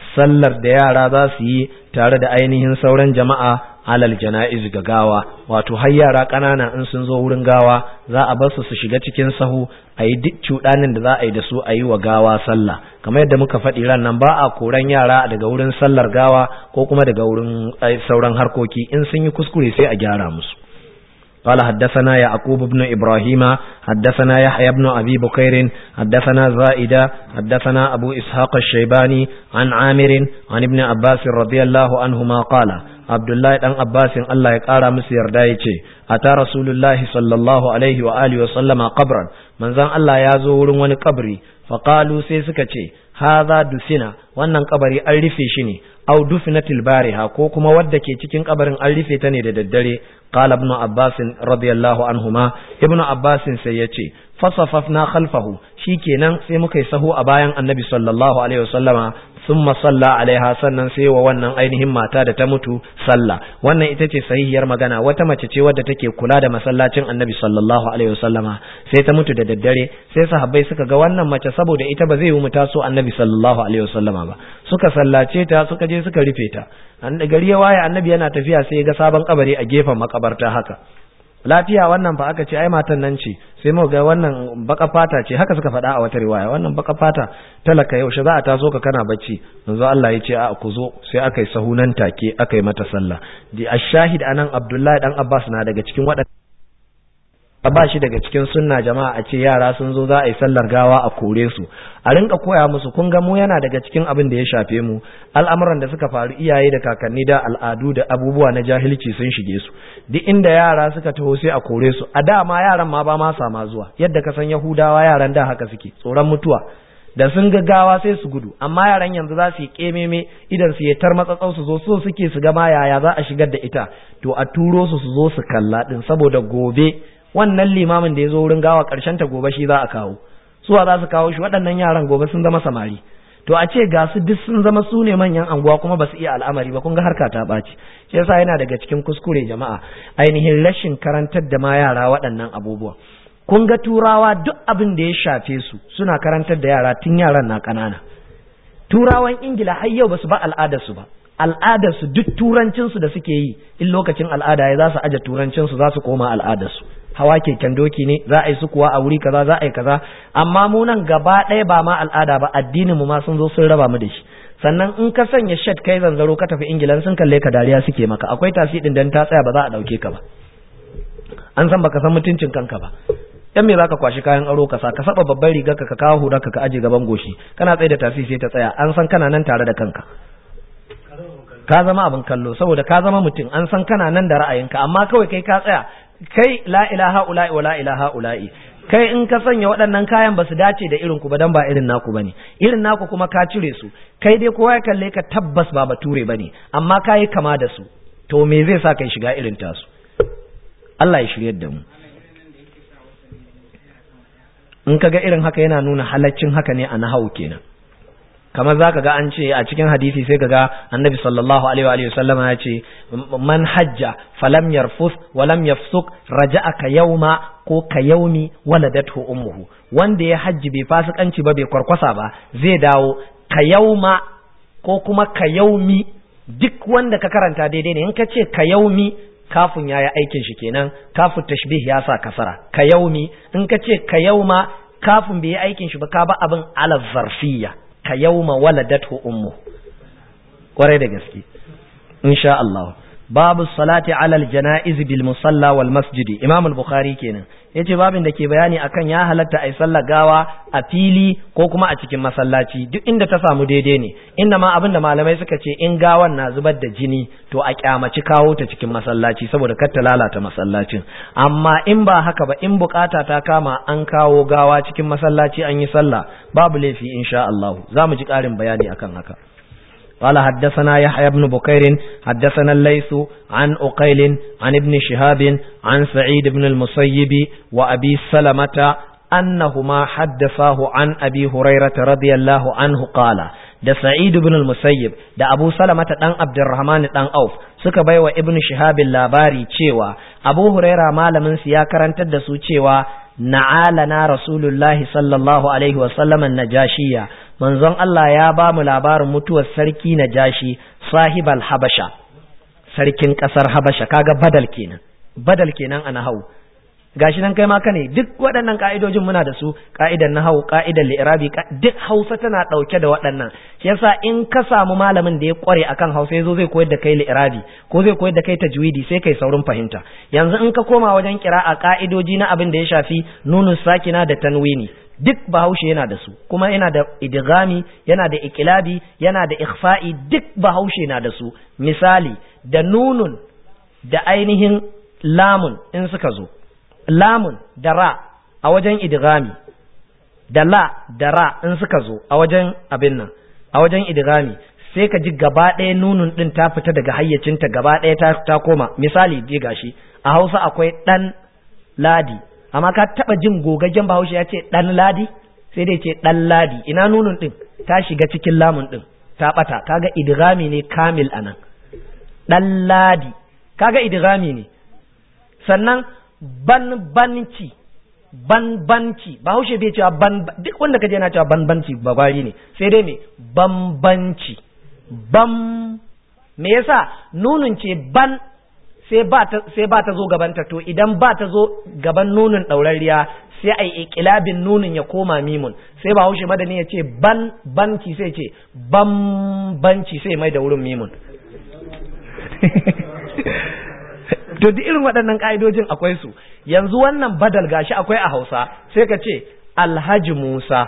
sallar da yara za su yi tare da ainihin sauran jama'a alal jana'iz ga gawa wato har yara ƙanana in sun zo wurin gawa za a bar su su shiga cikin sahu a yi duk cuɗanin da za a yi da su a yi wa gawa sallah kamar yadda muka faɗi ran nan ba a koran yara daga wurin sallar gawa ko kuma daga wurin sauran harkoki in sun yi kuskure sai a gyara musu قال حدثنا يعقوب بن إبراهيم حدثنا يحيى بن أبي بكير حدثنا زائدة حدثنا أبو إسحاق الشيباني عن عامر عن ابن عباس رضي الله عنهما قال عبد الله بن عباس الله يقارى مسير دايتي أتى رسول الله صلى الله عليه وآله وسلم قبرا من زان الله يزور ون قبري فقالوا سيسكتي هذا دفنا wannan kabari an rufe shi ne au dufinatil bariha ko kuma wadda ke cikin kabarin an rufe ta ne da daddare qala ibn abbas radiyallahu anhuma ibn abbas sai yace fasafafna khalfahu shikenan sai muka yi sahu a bayan annabi sallallahu alaihi wasallama thumma salla alaiha sannan sai wa wannan ainihin mata da ta mutu sallah wannan ita ce sahihiyar magana wata mace ce wadda take kula da masallacin annabi sallallahu alaihi wasallama sai ta mutu da daddare sai sahabbai suka ga wannan mace saboda ita ba zai yi mu taso annabi sallallahu alaihi wasallama ba suka sallace ta suka je suka rufe ta gari ya waye annabi yana tafiya sai ya ga sabon kabari a gefen makabarta haka lafiya wannan fa aka ce ai matan nan ce sai mu ga wannan baka fata ce haka suka faɗa a wata riwaya wannan baka fata talaka yaushe za a taso ka kana bacci manzo Allah ya ce a ku zo sai aka yi sahunan take aka yi mata sallah di ashahid anan Abdullahi dan Abbas na daga cikin waɗanda ba shi daga cikin sunna jama'a a ce yara sun zo za a yi sallar gawa a kore su a rinka koya musu kun ga mu yana daga cikin abin da ya shafe mu al'amuran da suka faru iyaye da kakanni da al'adu da abubuwa na jahilci sun shige su duk inda yara suka taho sai a kore su a da ma yaran ma ba ma sama zuwa yadda ka san yahudawa yaran da haka suke tsoron mutuwa da sun ga gawa sai su gudu amma yaran yanzu za su yi kememe idan su yi tar matsatsau su zo so suke su ga ma yaya za a shigar da ita to a turo su su zo su kalla din saboda gobe wannan limamin da ya zo wurin gawa ƙarshen ta gobe shi za a kawo suwa za su kawo shi waɗannan yaran gobe sun zama samari to a ce ga su duk sun zama su ne manyan anguwa kuma ba su iya al'amari ba kun ga harka ta ɓaci shi yasa yana daga cikin kuskure jama'a ainihin rashin karantar da ma yara waɗannan abubuwa kun ga turawa duk abin da ya shafe su suna karantar da yara tun yaran na ƙanana turawan ingila har yau ba su ba al'adarsu ba al'adarsu duk turancinsu da suke yi in lokacin al'ada ya za su aje turancinsu za su koma al'adarsu hawa keken doki ne za a yi su kuwa a wuri kaza za a yi kaza amma mu nan gaba ɗaya ba ma al'ada ba addinin mu ma sun zo sun raba mu da shi sannan in ka sanya shed kai zanzaro ka tafi ingila sun kalle ka dariya suke maka akwai tasi din dan ta tsaya ba za a dauke ka ba an san baka san mutuncin kanka ba dan me zaka kwashi kayan aro ka sa ka saba babban rigar ka ka kawo hurar ka ka aje gaban goshi kana tsaye da tasi sai ta tsaya an san kana nan tare da kanka ka zama abin kallo saboda ka zama mutum an san kana nan da ra'ayinka amma kawai kai ka tsaya kai la ilaha ula'i wa la ilaha ula'i kai in ka sanya waɗannan kayan ba su dace da irin ku ba dan ba irin naku bane irin naku kuma ka cire su kai dai kowa ya kalle ka tabbas ba bature bane amma ka yi kama da su to me zai sa kai shiga irin tasu Allah ya shiryar da mu in ka ga irin haka yana nuna halaccin haka ne a nahawu kenan kamar za ka ga an ce a cikin hadisi sai ka ga annabi sallallahu alaihi wa sallama ya ce man hajja falam yarfus walam yafsuk raja'a ka yauma ko ka yaumi waladathu ummuhu wanda ya hajji bai fasikanci ba bai kwarkwasa ba zai dawo ka yauma ko kuma ka yaumi duk wanda ka karanta daidai ne in ka ce ka yaumi kafin ya yi aikin shi kenan kafin tashbih ya sa kasara ka yaumi in ka ce ka yauma kafin bai yi aikin shi ba ka ba abin ala zarfiyya ka yauma waladatu ummu kwarai da gaske insha Allah babu salati alal janaiz bil musalla wal masjidi imam al-bukhari kenan yace babin da ke bayani akan ya halatta ai sallar gawa a fili ko kuma a cikin masallaci duk inda ta samu daidai ne inda ma abin da malamai suka ce in gawan na zubar da jini to a kyamaci kawo ta cikin masallaci saboda kar ta lalata masallacin amma in ba haka ba in bukata ta kama an kawo gawa cikin masallaci an yi sallah babu laifi insha Allah za mu ji ƙarin bayani akan haka قال حدثنا يحيى بن بكير حدثنا الليث عن أقيل عن ابن شهاب عن سعيد بن المسيب وأبي سلمة أنهما حدثاه عن أبي هريرة رضي الله عنه قال da Sa'id ibn al-Musayyib da Abu Salamata dan Abdurrahman dan Auf suka baiwa Ibn Shihab labari cewa Abu Huraira malamin su ya karantar da su cewa na'alana Rasulullahi sallallahu alaihi wa sallam najashiya manzon Allah ya ba mu labarin mutuwar sarki Najashi sahibal Habasha sarkin kasar Habasha kaga badal kenan badal kenan a nahau gashi nan kai ma ka ne duk waɗannan ka'idojin muna da su ka'idan nahau ka'idan li'irabi duk Hausa tana ɗauke da waɗannan shi yasa in ka samu malamin da ya kware akan Hausa yazo zai koyar da kai li'irabi ko zai koyar da kai tajwidi sai kai saurin fahimta yanzu in ka koma wajen kira'a ka'idoji na abin da ya shafi nunun sakina da tanwini duk bahaushe yana da su kuma yana da idgami yana da ikilabi yana da ikhfa'i duk bahaushe na da su misali da nunun da ainihin lamun in suka zo lamun da ra a wajen idgami da la da ra in suka zo a wajen abin nan a wajen idgami sai ka ji gaba ɗaya nunun ɗin ta fita daga hayyacinta gaba ɗaya ta, ta koma misali ji gashi a hausa akwai ɗan ladi amma ka taɓa jin gogaggen bahaushe ya ce ɗan ladi sai dai ce ɗan ladi ina nunun ɗin ta shiga cikin lamun ɗin ta ɓata kaga idgami ne kamil anan ɗan ladi kaga idgami ne sannan banbanci banbanci ba haushe bai cewa ban duk wanda kaje yana cewa banbanci bagwari ne sai dai me bambanci bam me yasa nunun ce ban sai ba ta sai ba ta zo gabanta to idan ba ta zo gaban nunun daurariya sai ai iqlabin nunun ya koma mimun sai ba haushe madani ya ce ban banci sai ce bambanci sai mai da wurin mimun to duk irin waɗannan ƙa'idojin akwai su yanzu wannan badal gashi akwai a hausa sai ka ce alhaji musa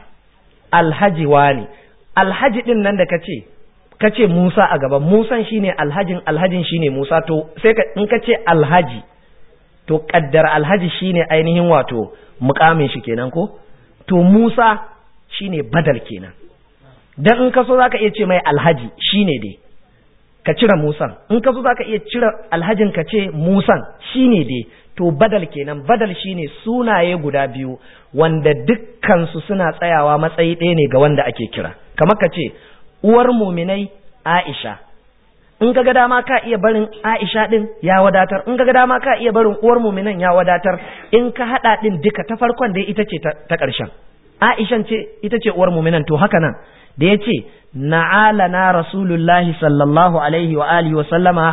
alhaji wani alhaji ɗin nan da ka ce ka ce musa a gaban musan shine alhajin alhajin shine musa to sai ka in ka ce alhaji to kaddar alhaji shine ainihin wato mukamin shi kenan ko to musa shine badal kenan dan in ka so zaka iya ce mai alhaji shine dai ka cire musan in ka so zaka iya cire alhajin ka ce musan shine dai to badal kenan badal shine sunaye guda biyu wanda dukkan su suna tsayawa matsayi ɗaya ne ga wanda ake kira kamar ka ce uwar muminai Aisha in ka ga dama ka iya barin Aisha din ya wadatar in ka ga dama ka iya barin uwar muminan ya wadatar in ka hada din duka ta farkon dai ita ce ta ƙarshen Aishan ce ita ce uwar muminan to haka nan da ya ce na'alana rasulullahi sallallahu alaihi wa alihi wa sallama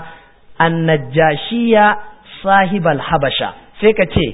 annajashiya sahibal habasha sai ka ce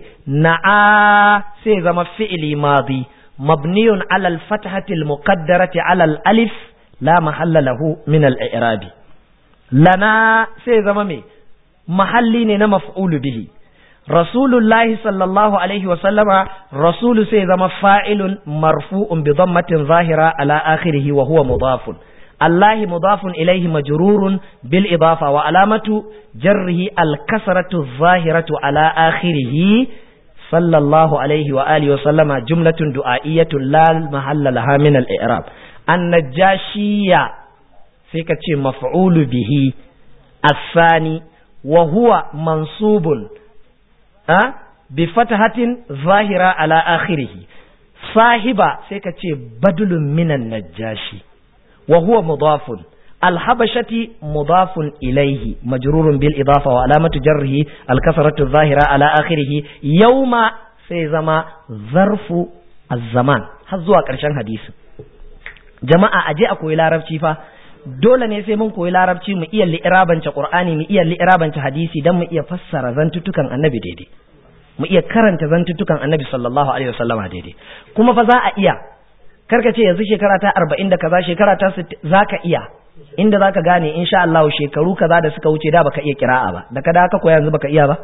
na'a sai zama fi'ili madi mabniyun alal fathatil muqaddarati alal alif la mahalla lahu min al i'rabi lana sai zama me mahalli ne na maf'ulu bihi rasulullahi sallallahu alaihi wa sallama rasulu sai zama fa'ilun marfu'un bi dhammatin zahira ala akhirih wa huwa mudafun الله مضاف إليه مجرور بالإضافة وعلامة جره الكسرة الظاهرة على آخره صلى الله عليه وآله وسلم جملة دعائية لا محل لها من الإعراب النجاشية فيك مفعول به الثاني وهو منصوب أه؟ بفتحة ظاهرة على آخره صاحب فيك بدل من النجاشي وهو مضاف الحبشة مضاف إليه مجرور بالإضافة وعلامة جره الكسرة الظاهرة على آخره يوم سيزما ظرف الزمان هزوا كرشان حديث جماعة أجي أكوي larabci fa dole ne sai mun koyi larabci mu iya li'irabance qur'ani mu iya li'irabance hadisi dan mu iya fassara zantutukan annabi daidai mu iya karanta zantutukan annabi sallallahu alaihi wasallama daidai kuma fa za a iya karka ce yanzu shekara ta arba'in da kaza shekara ta za ka iya inda za ka gane insha Allah shekaru kaza da suka wuce da baka iya kira'a ba da ka da ka koya yanzu baka iya ba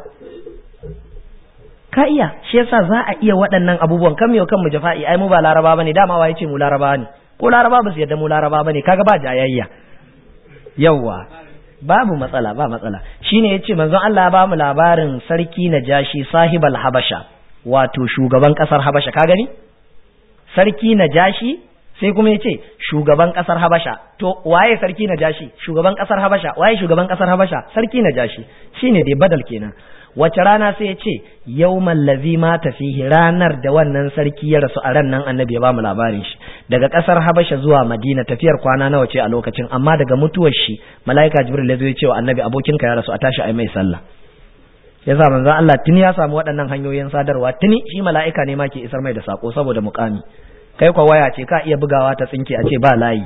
ka iya shi yasa za a iya waɗannan abubuwan kan yau kan mu jafa'i ai mu ba laraba bane dama wa yace mu laraba ne ko laraba ba su yadda mu laraba bane kaga ba jayayya yawwa babu matsala ba matsala shine yace manzon Allah ya ba mu labarin sarki Najashi sahibal Habasha wato shugaban kasar Habasha ka gani sarki Najashi sai kuma ya ce shugaban kasar Habasha to waye sarki Najashi shugaban kasar Habasha waye shugaban kasar Habasha sarki Najashi shine dai badal kenan wace rana sai ya ce yawmal ladhi mata fihi ranar da wannan sarki ya rasu a ran nan annabi ya bamu labarin shi daga kasar habasha zuwa madina tafiyar kwana nawa ce a lokacin amma daga mutuwar shi mala'ika jibril ya zo ya ce wa annabi abokinka ya rasu a tashi ai mai sallah yasa manzon Allah tuni ya samu waɗannan hanyoyin sadarwa tuni shi mala'ika ne ma ke isar mai da sako saboda mukami kai kwa waya ce ka iya bugawa ta tsinke a ce ba layi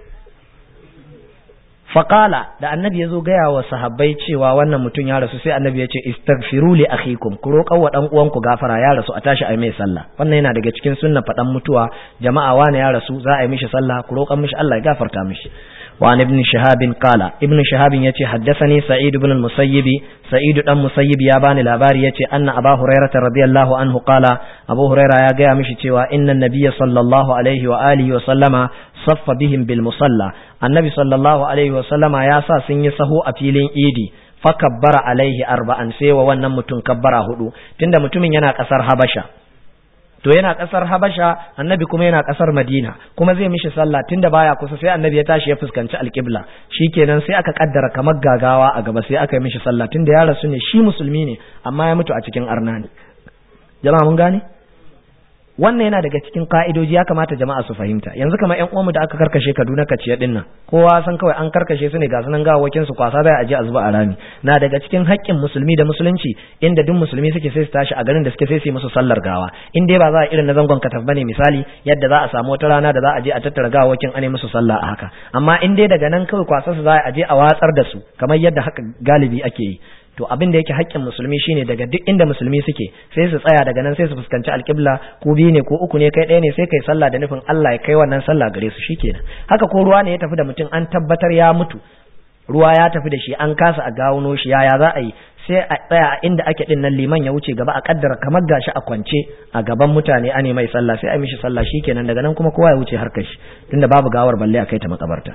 faƙala da annabi ya zo gaya wa sahabbai cewa wannan mutum ya rasu sai annabi ya ce istaghfiru li akhikum ku roƙa wa dan uwanku gafara ya rasu a tashi a mai sallah wannan yana daga cikin sunna faɗan mutuwa jama'a wani ya rasu za a yi mishi sallah ku roƙan mishi Allah ya gafarta mishi وعن ابن شهاب قال ابن شهاب يتي حدثني سعيد بن المسيب سعيد بن المسيب يا باني لاباري يتي أن أبا هريرة رضي الله عنه قال أبو هريرة يا جاء مشي إن النبي صلى الله عليه وآله وسلم صف بهم بالمصلى النبي صلى الله عليه وسلم يا سا سن يسهو أفيلين إيدي fakabbara alaihi arba'an sai wa wannan mutum kabbara hudu tunda mutumin yana kasar habasha to yana kasar habasha annabi kuma yana kasar madina kuma zai mishi sallah tunda baya kusa sai annabi ya tashi ya fuskanci alƙibla shikenan sai aka kaddara kamar gagawa a gaba sai aka yi mishi sallah tunda ya rasu ne shi musulmi ne amma ya mutu a cikin arna ne jama'a mun gane wannan yana daga cikin ka'idoji ya kamata jama'a su fahimta yanzu kamar ƴan uwanmu da aka karkashe Kaduna kaciya din nan kowa san kawai an karkashe su ne ga sunan gawawakin su kwasa bai aje a zuba a rami na daga cikin haƙƙin musulmi da musulunci inda duk musulmi suke sai su tashi a garin da suke sai su yi musu sallar gawa in dai ba za a irin na zangon kataf bane misali yadda za a samu wata rana da za a je a tattara gawawakin ane musu sallah a haka amma in dai daga nan kawai kwasa su za a je a watsar da su kamar yadda haka galibi ake yi to abin da yake haƙƙin musulmi shine daga duk inda musulmi suke sai su tsaya daga nan sai su fuskanci alƙibla ko biyu ne ko uku ne kai ɗaya ne sai kai sallah da nufin Allah ya kai wannan sallah gare su shikenan haka ko ruwa ne ya tafi da mutum an tabbatar ya mutu ruwa ya tafi da shi an kasa a gawuno shi yaya za a yi sai a tsaya a inda ake din nan liman ya wuce gaba a kaddara kamar gashi a kwance a gaban mutane ane mai sallah sai a mishi sallah shikenan daga nan kuma kowa ya wuce harkar shi tunda babu gawar balle a kai ta makabarta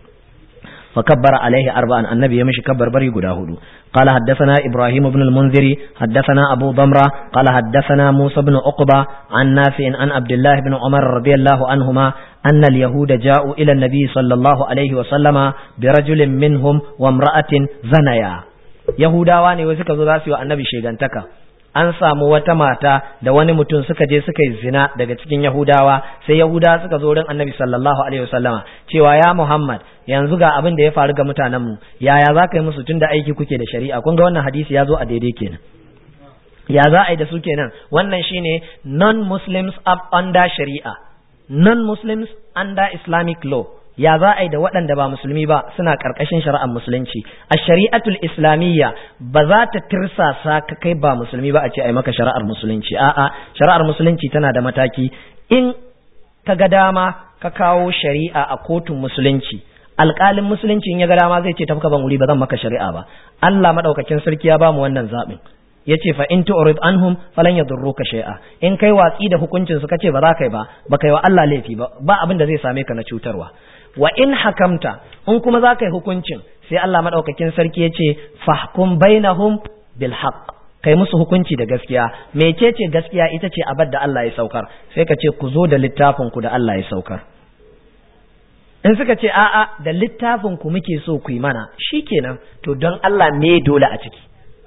فكبر عليه أربعا النبي يمشي كبر بري قداهدو قال حدثنا إبراهيم بن المنذر حدثنا أبو ضمرة قال حدثنا موسى بن عقبة عن نافع عن عبد الله بن عمر رضي الله عنهما أن اليهود جاءوا إلى النبي صلى الله عليه وسلم برجل منهم وامرأة زنيا يهودا واني وسكا زراسي والنبي شيغانتكا an samu wata mata da wani mutum suka je suka yi zina daga cikin Yahudawa sai Yahudawa suka zo wurin Annabi sallallahu alaihi wasallama cewa ya Muhammad yanzu ga abin da ya faru ga mutanen mu yaya za ka yi musu tunda aiki kuke da shari'a kun ga wannan hadisi ya zo a daidai kenan ya za a yi da su kenan wannan shine non-muslims under shari'a non-muslims under islamic law ya za a yi da waɗanda ba musulmi ba suna ƙarƙashin shari'ar musulunci a shari'atul islamiyya ba za ta tirsasa ka kai ba musulmi ba a ce a yi maka shari'ar musulunci a'a shari'ar musulunci tana da mataki in ka ga dama ka kawo shari'a a kotun musulunci alƙalin musulunci in ya ga dama zai ce tafi ban wuri ba zan maka shari'a ba Allah madaukakin sarki ya bamu wannan zaɓin yace fa in tu'rid anhum falan yadurruka shay'a in kai watsi da hukuncin su kace ba za kai ba ba kai wa Allah laifi ba ba abin da zai same ka na cutarwa wa in hakamta in kuma za ka yi hukuncin sai Allah maɗaukakin sarki ya ce fahkum bainahum bil haqq kai musu hukunci da gaskiya mecece gaskiya ita ce abad da Allah ya saukar sai ka ce ku zo da littafin ku da Allah ya saukar in suka ce a'a da littafin ku muke so ku yi mana shikenan to don Allah me dole a ciki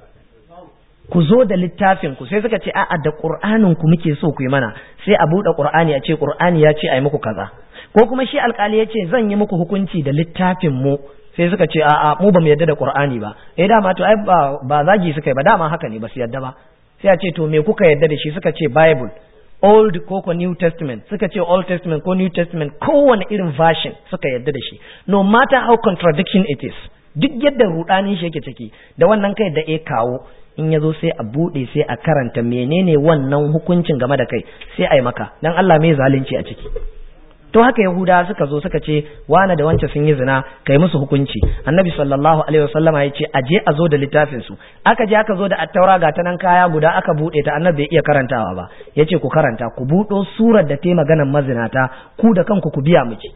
ku zo da littafin ku sai suka ce a'a da qur'anin ku muke so ku yi mana sai a buɗe qur'ani a ce qur'ani ya ce ai muku kaza ko kuma shi alkali ya ce zan yi muku hukunci da littafin mu sai suka ce a'a mu ba mu yadda da qur'ani ba eh dama to ai ba ba zagi suka yi ba dama haka ne ba su yadda ba sai a ce to me kuka yadda da shi suka ce bible old ko ko new testament suka ce old testament ko new testament kowane irin version suka yadda da shi no matter how contradiction it is duk yadda rudanin shi yake ciki da wannan kai da e kawo in ya zo sai a buɗe sai a karanta menene wannan hukuncin game da kai sai a yi maka dan Allah mai zalunci a ciki to haka yahuda suka zo suka ce wane da wance sun yi zina kai musu hukunci annabi sallallahu alaihi wasallama ya ce a je a zo da littafin su aka je aka zo da attaura ga ta nan kaya guda aka bude ta annabi bai iya karantawa ba yace ku karanta ku budo surar da ta maganan mazinata ku da kanku ku biya miki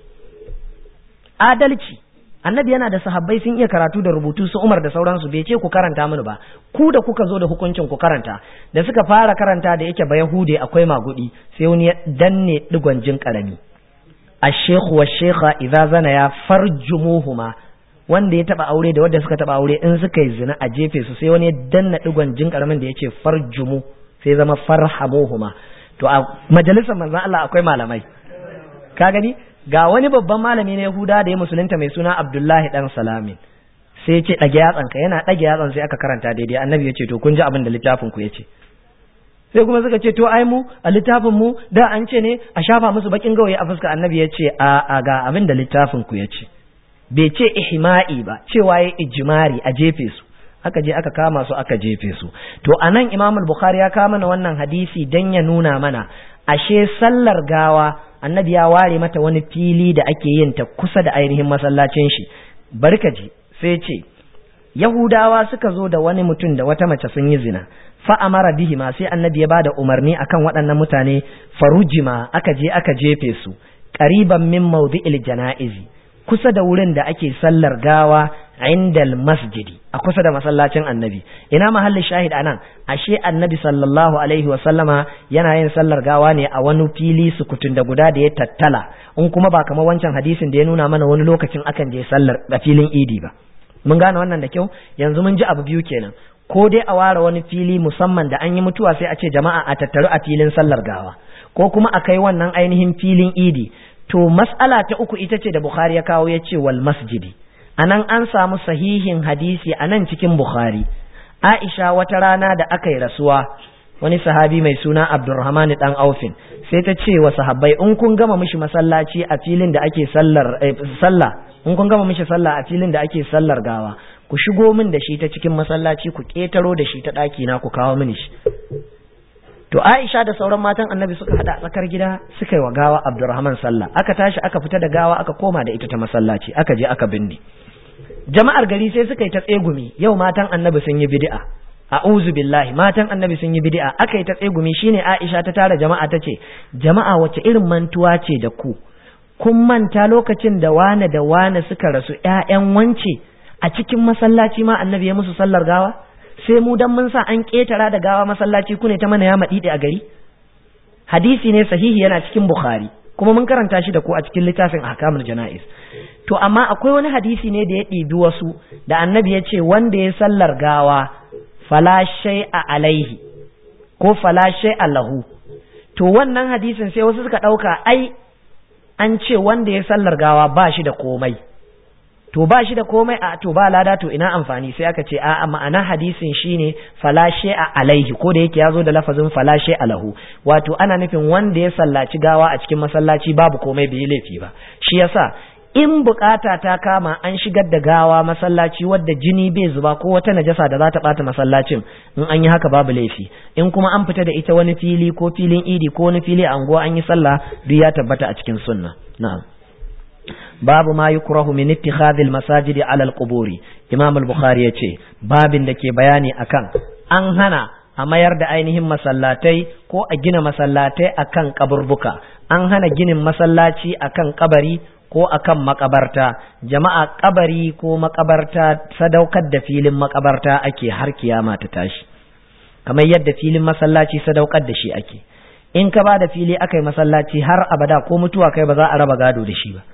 adalci annabi yana da sahabbai sun iya karatu da rubutu su Umar da sauransu bai ce ku karanta mini ba ku da kuka zo da hukuncin ku karanta da suka fara karanta da yake ba yahude akwai magudi sai wani ya danne digon jin karami الشيخ والشيخة إذا زنيا فرجموهما wanda ya taba aure da wanda suka taba aure in suka yi zina a jefe su sai wani ya danna digon jin karamin da yace farjumu sai zama farhamuhuma to a majalisar manzon Allah akwai malamai ka gani ga wani babban malami na Yahuda da ya musulunta mai suna Abdullahi dan Salamin sai ya ce ɗage yatsanka yana ɗage yatsan sai aka karanta daidai annabi ya ce to kun ji abin da littafin ku ya ce sai kuma suka ce to ai mu a littafin mu da an ce ne a shafa musu bakin gawayi a fuska annabi ya ce a a ga abin da littafin ku ya ce bai ce ihma'i ba cewa ya ijmari a jefe su aka je aka kama su aka jefe su to anan imam al-bukhari ya kama mana wannan hadisi dan ya nuna mana ashe sallar gawa annabi ya ware mata wani fili da ake yin ta kusa da ainihin masallacin shi barkaji sai ce yahudawa suka zo da wani mutum da wata mace sun yi zina fa amara bihi ma sai annabi ya bada umarni akan waɗannan mutane farujima aka je aka jefe su qariban min mawdi'il janaizi kusa da wurin da ake sallar gawa indal masjidi a kusa da masallacin annabi ina mahallin shahid anan ashe annabi sallallahu alaihi wa sallama yana yin sallar gawa ne a wani fili sukutun da guda da ya tattala in kuma ba kamar wancan hadisin da ya nuna mana wani lokacin akan je sallar a filin idi ba mun gane wannan da kyau yanzu mun ji abu biyu kenan ko dai a ware wani fili musamman da an yi mutuwa sai a ce jama'a a tattaru a filin sallar gawa ko kuma a kai wannan ainihin filin idi to mas'ala ta uku ita ce da Bukhari ya kawo ya ce wal masjidi anan an samu sahihin hadisi a nan cikin Bukhari Aisha wata rana da aka yi rasuwa wani sahabi mai suna Abdurrahman dan Aufin sai ta ce wa sahabbai in kun gama mishi masallaci a filin da ake sallar sallah in kun gama mishi sallah a filin da ake sallar gawa ku shigo min da shi ta cikin masallaci ku ketaro da shi ta ɗaki na ku kawo mini shi to Aisha da sauran matan Annabi suka hada tsakar gida suka yi wa gawa Abdurrahman sallah aka tashi aka fita da gawa aka koma da ita ta masallaci aka je aka binne jama'ar gari sai suka yi ta tsegumi yau matan Annabi sun yi bid'a a'udhu billahi matan Annabi sun yi bid'a aka yi ta tsegumi shine Aisha ta tara jama'a ta ce jama'a wace irin mantuwa ce da ku kun manta lokacin da wane da wane suka rasu ƴaƴan wance a cikin masallaci ma Annabi ya musu sallar gawa sai mu dan mun sa an ƙetara da gawa masallaci ku ne ta mana ya maɗiɗe a gari hadisi ne sahihi yana cikin bukhari kuma mun karanta shi da ku a cikin littafin ahkamul jana'iz to amma akwai wani hadisi ne da ya ɗibi wasu da annabi ya ce wanda ya sallar gawa fala shay'a alaihi ko fala shay'a lahu to wannan hadisin sai wasu suka ɗauka ai an ce wanda ya sallar gawa ba shi da komai to ba shi da komai a to ba lada to ina amfani sai aka ce a ma'ana hadisin shine falashe a alaihi ko da yake ya zo da lafazin falashe alahu wato ana nufin wanda ya sallaci gawa a cikin masallaci babu komai bai laifi ba shi yasa in bukata ta kama an shigar da gawa masallaci wadda jini bai zuba ko wata najasa da za ta bata masallacin in an yi haka babu laifi in kuma an fita da ita wani fili ko filin idi ko wani fili a unguwa an yi sallah duk ya tabbata a cikin sunna na'am babu ma yukrahu min ittikhadhil masajid ala al-quburi imam al-bukhari yace babin da ke bayani akan an hana a mayar da ainihin masallatai ko a gina masallatai akan kaburbuka an hana ginin masallaci akan kabari ko akan makabarta jama'a kabari ko makabarta sadaukar da filin makabarta ake har kiyama ta tashi kamar yadda filin masallaci sadaukar da shi ake in ka ba da fili aka yi masallaci har abada ko mutuwa kai ba za a raba gado da shi ba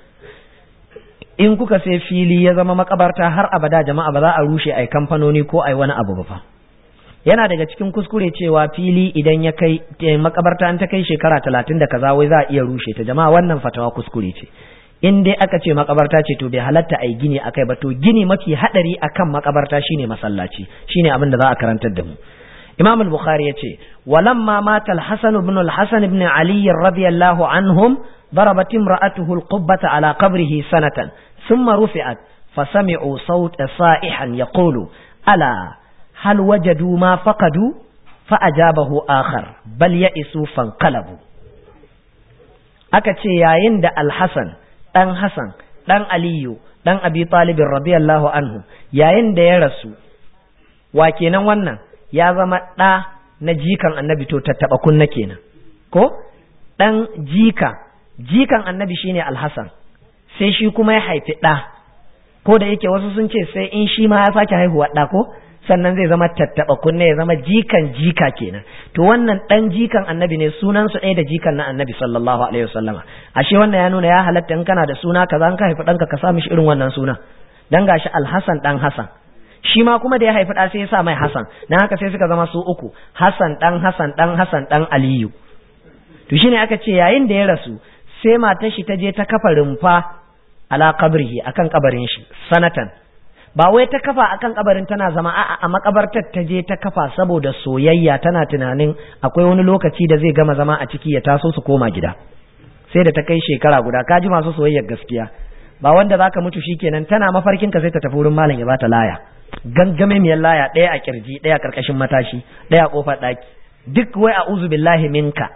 in kuka sai fili ya zama makabarta har abada jama'a ba za a rushe ai kamfanoni ko ai wani abu ba fa yana daga cikin kuskure cewa fili idan ya kai makabarta an ta kai shekara talatin da kaza wai za a iya rushe ta jama'a wannan fatawa kuskure ce in dai aka ce makabarta ce to bai halatta ai gini akai ba to gini mafi hadari akan makabarta shine masallaci shine abin da za a karantar da mu Imam al-Bukhari yace walamma mata al-Hasan ibn al-Hasan ibn Ali radiyallahu anhum ضربت امرأته القبة على قبره سنة ثم رفعت فسمعوا صوت صائحا يقول ألا هل وجدوا ما فقدوا فأجابه آخر بل يئسوا فانقلبوا akace yayin da alhassan ɗan hassan ɗan aliyu ɗan abi talibin radiyallahu anhu yayin da ya rasu wa kenan wannan ya zama ɗa na jikan annabi to tattaɓa kunna kenan ko ɗan jika jikan annabi shine alhassan sai shi kuma ya haifi ɗa ko da yake wasu sun ce sai in shi ma ya sake haihuwa ɗa ko sannan zai zama tattaɓa kunne ya zama jikan jika kenan to wannan ɗan jikan annabi ne sunan su ɗaya da jikan na annabi sallallahu alaihi wasallama ashe wannan ya nuna ya halatta in kana da suna kaza in ka haifi ɗanka ka sa mishi irin wannan suna dan gashi alhassan ɗan hassan shi ma kuma da ya haifi ɗa sai ya sa mai hassan dan haka sai suka zama su uku hassan ɗan hassan ɗan hassan ɗan aliyu to shine aka ce yayin da ya rasu sai matar shi ta je ta kafa rumfa ala qabrihi akan kabarin shi sanatan ba wai ta kafa akan kabarin tana zama a'a a makabartar ta je ta kafa saboda soyayya tana tunanin akwai wani lokaci da zai gama zama a ciki ya taso su koma gida sai da ta kai shekara guda ka ji masu soyayyar gaskiya ba wanda zaka mutu shikenan tana mafarkin ka sai ta tafi wurin malam ya bata laya gangame miyar laya ɗaya a kirji ɗaya a karkashin matashi ɗaya a kofar ɗaki duk wai a'udhu billahi minka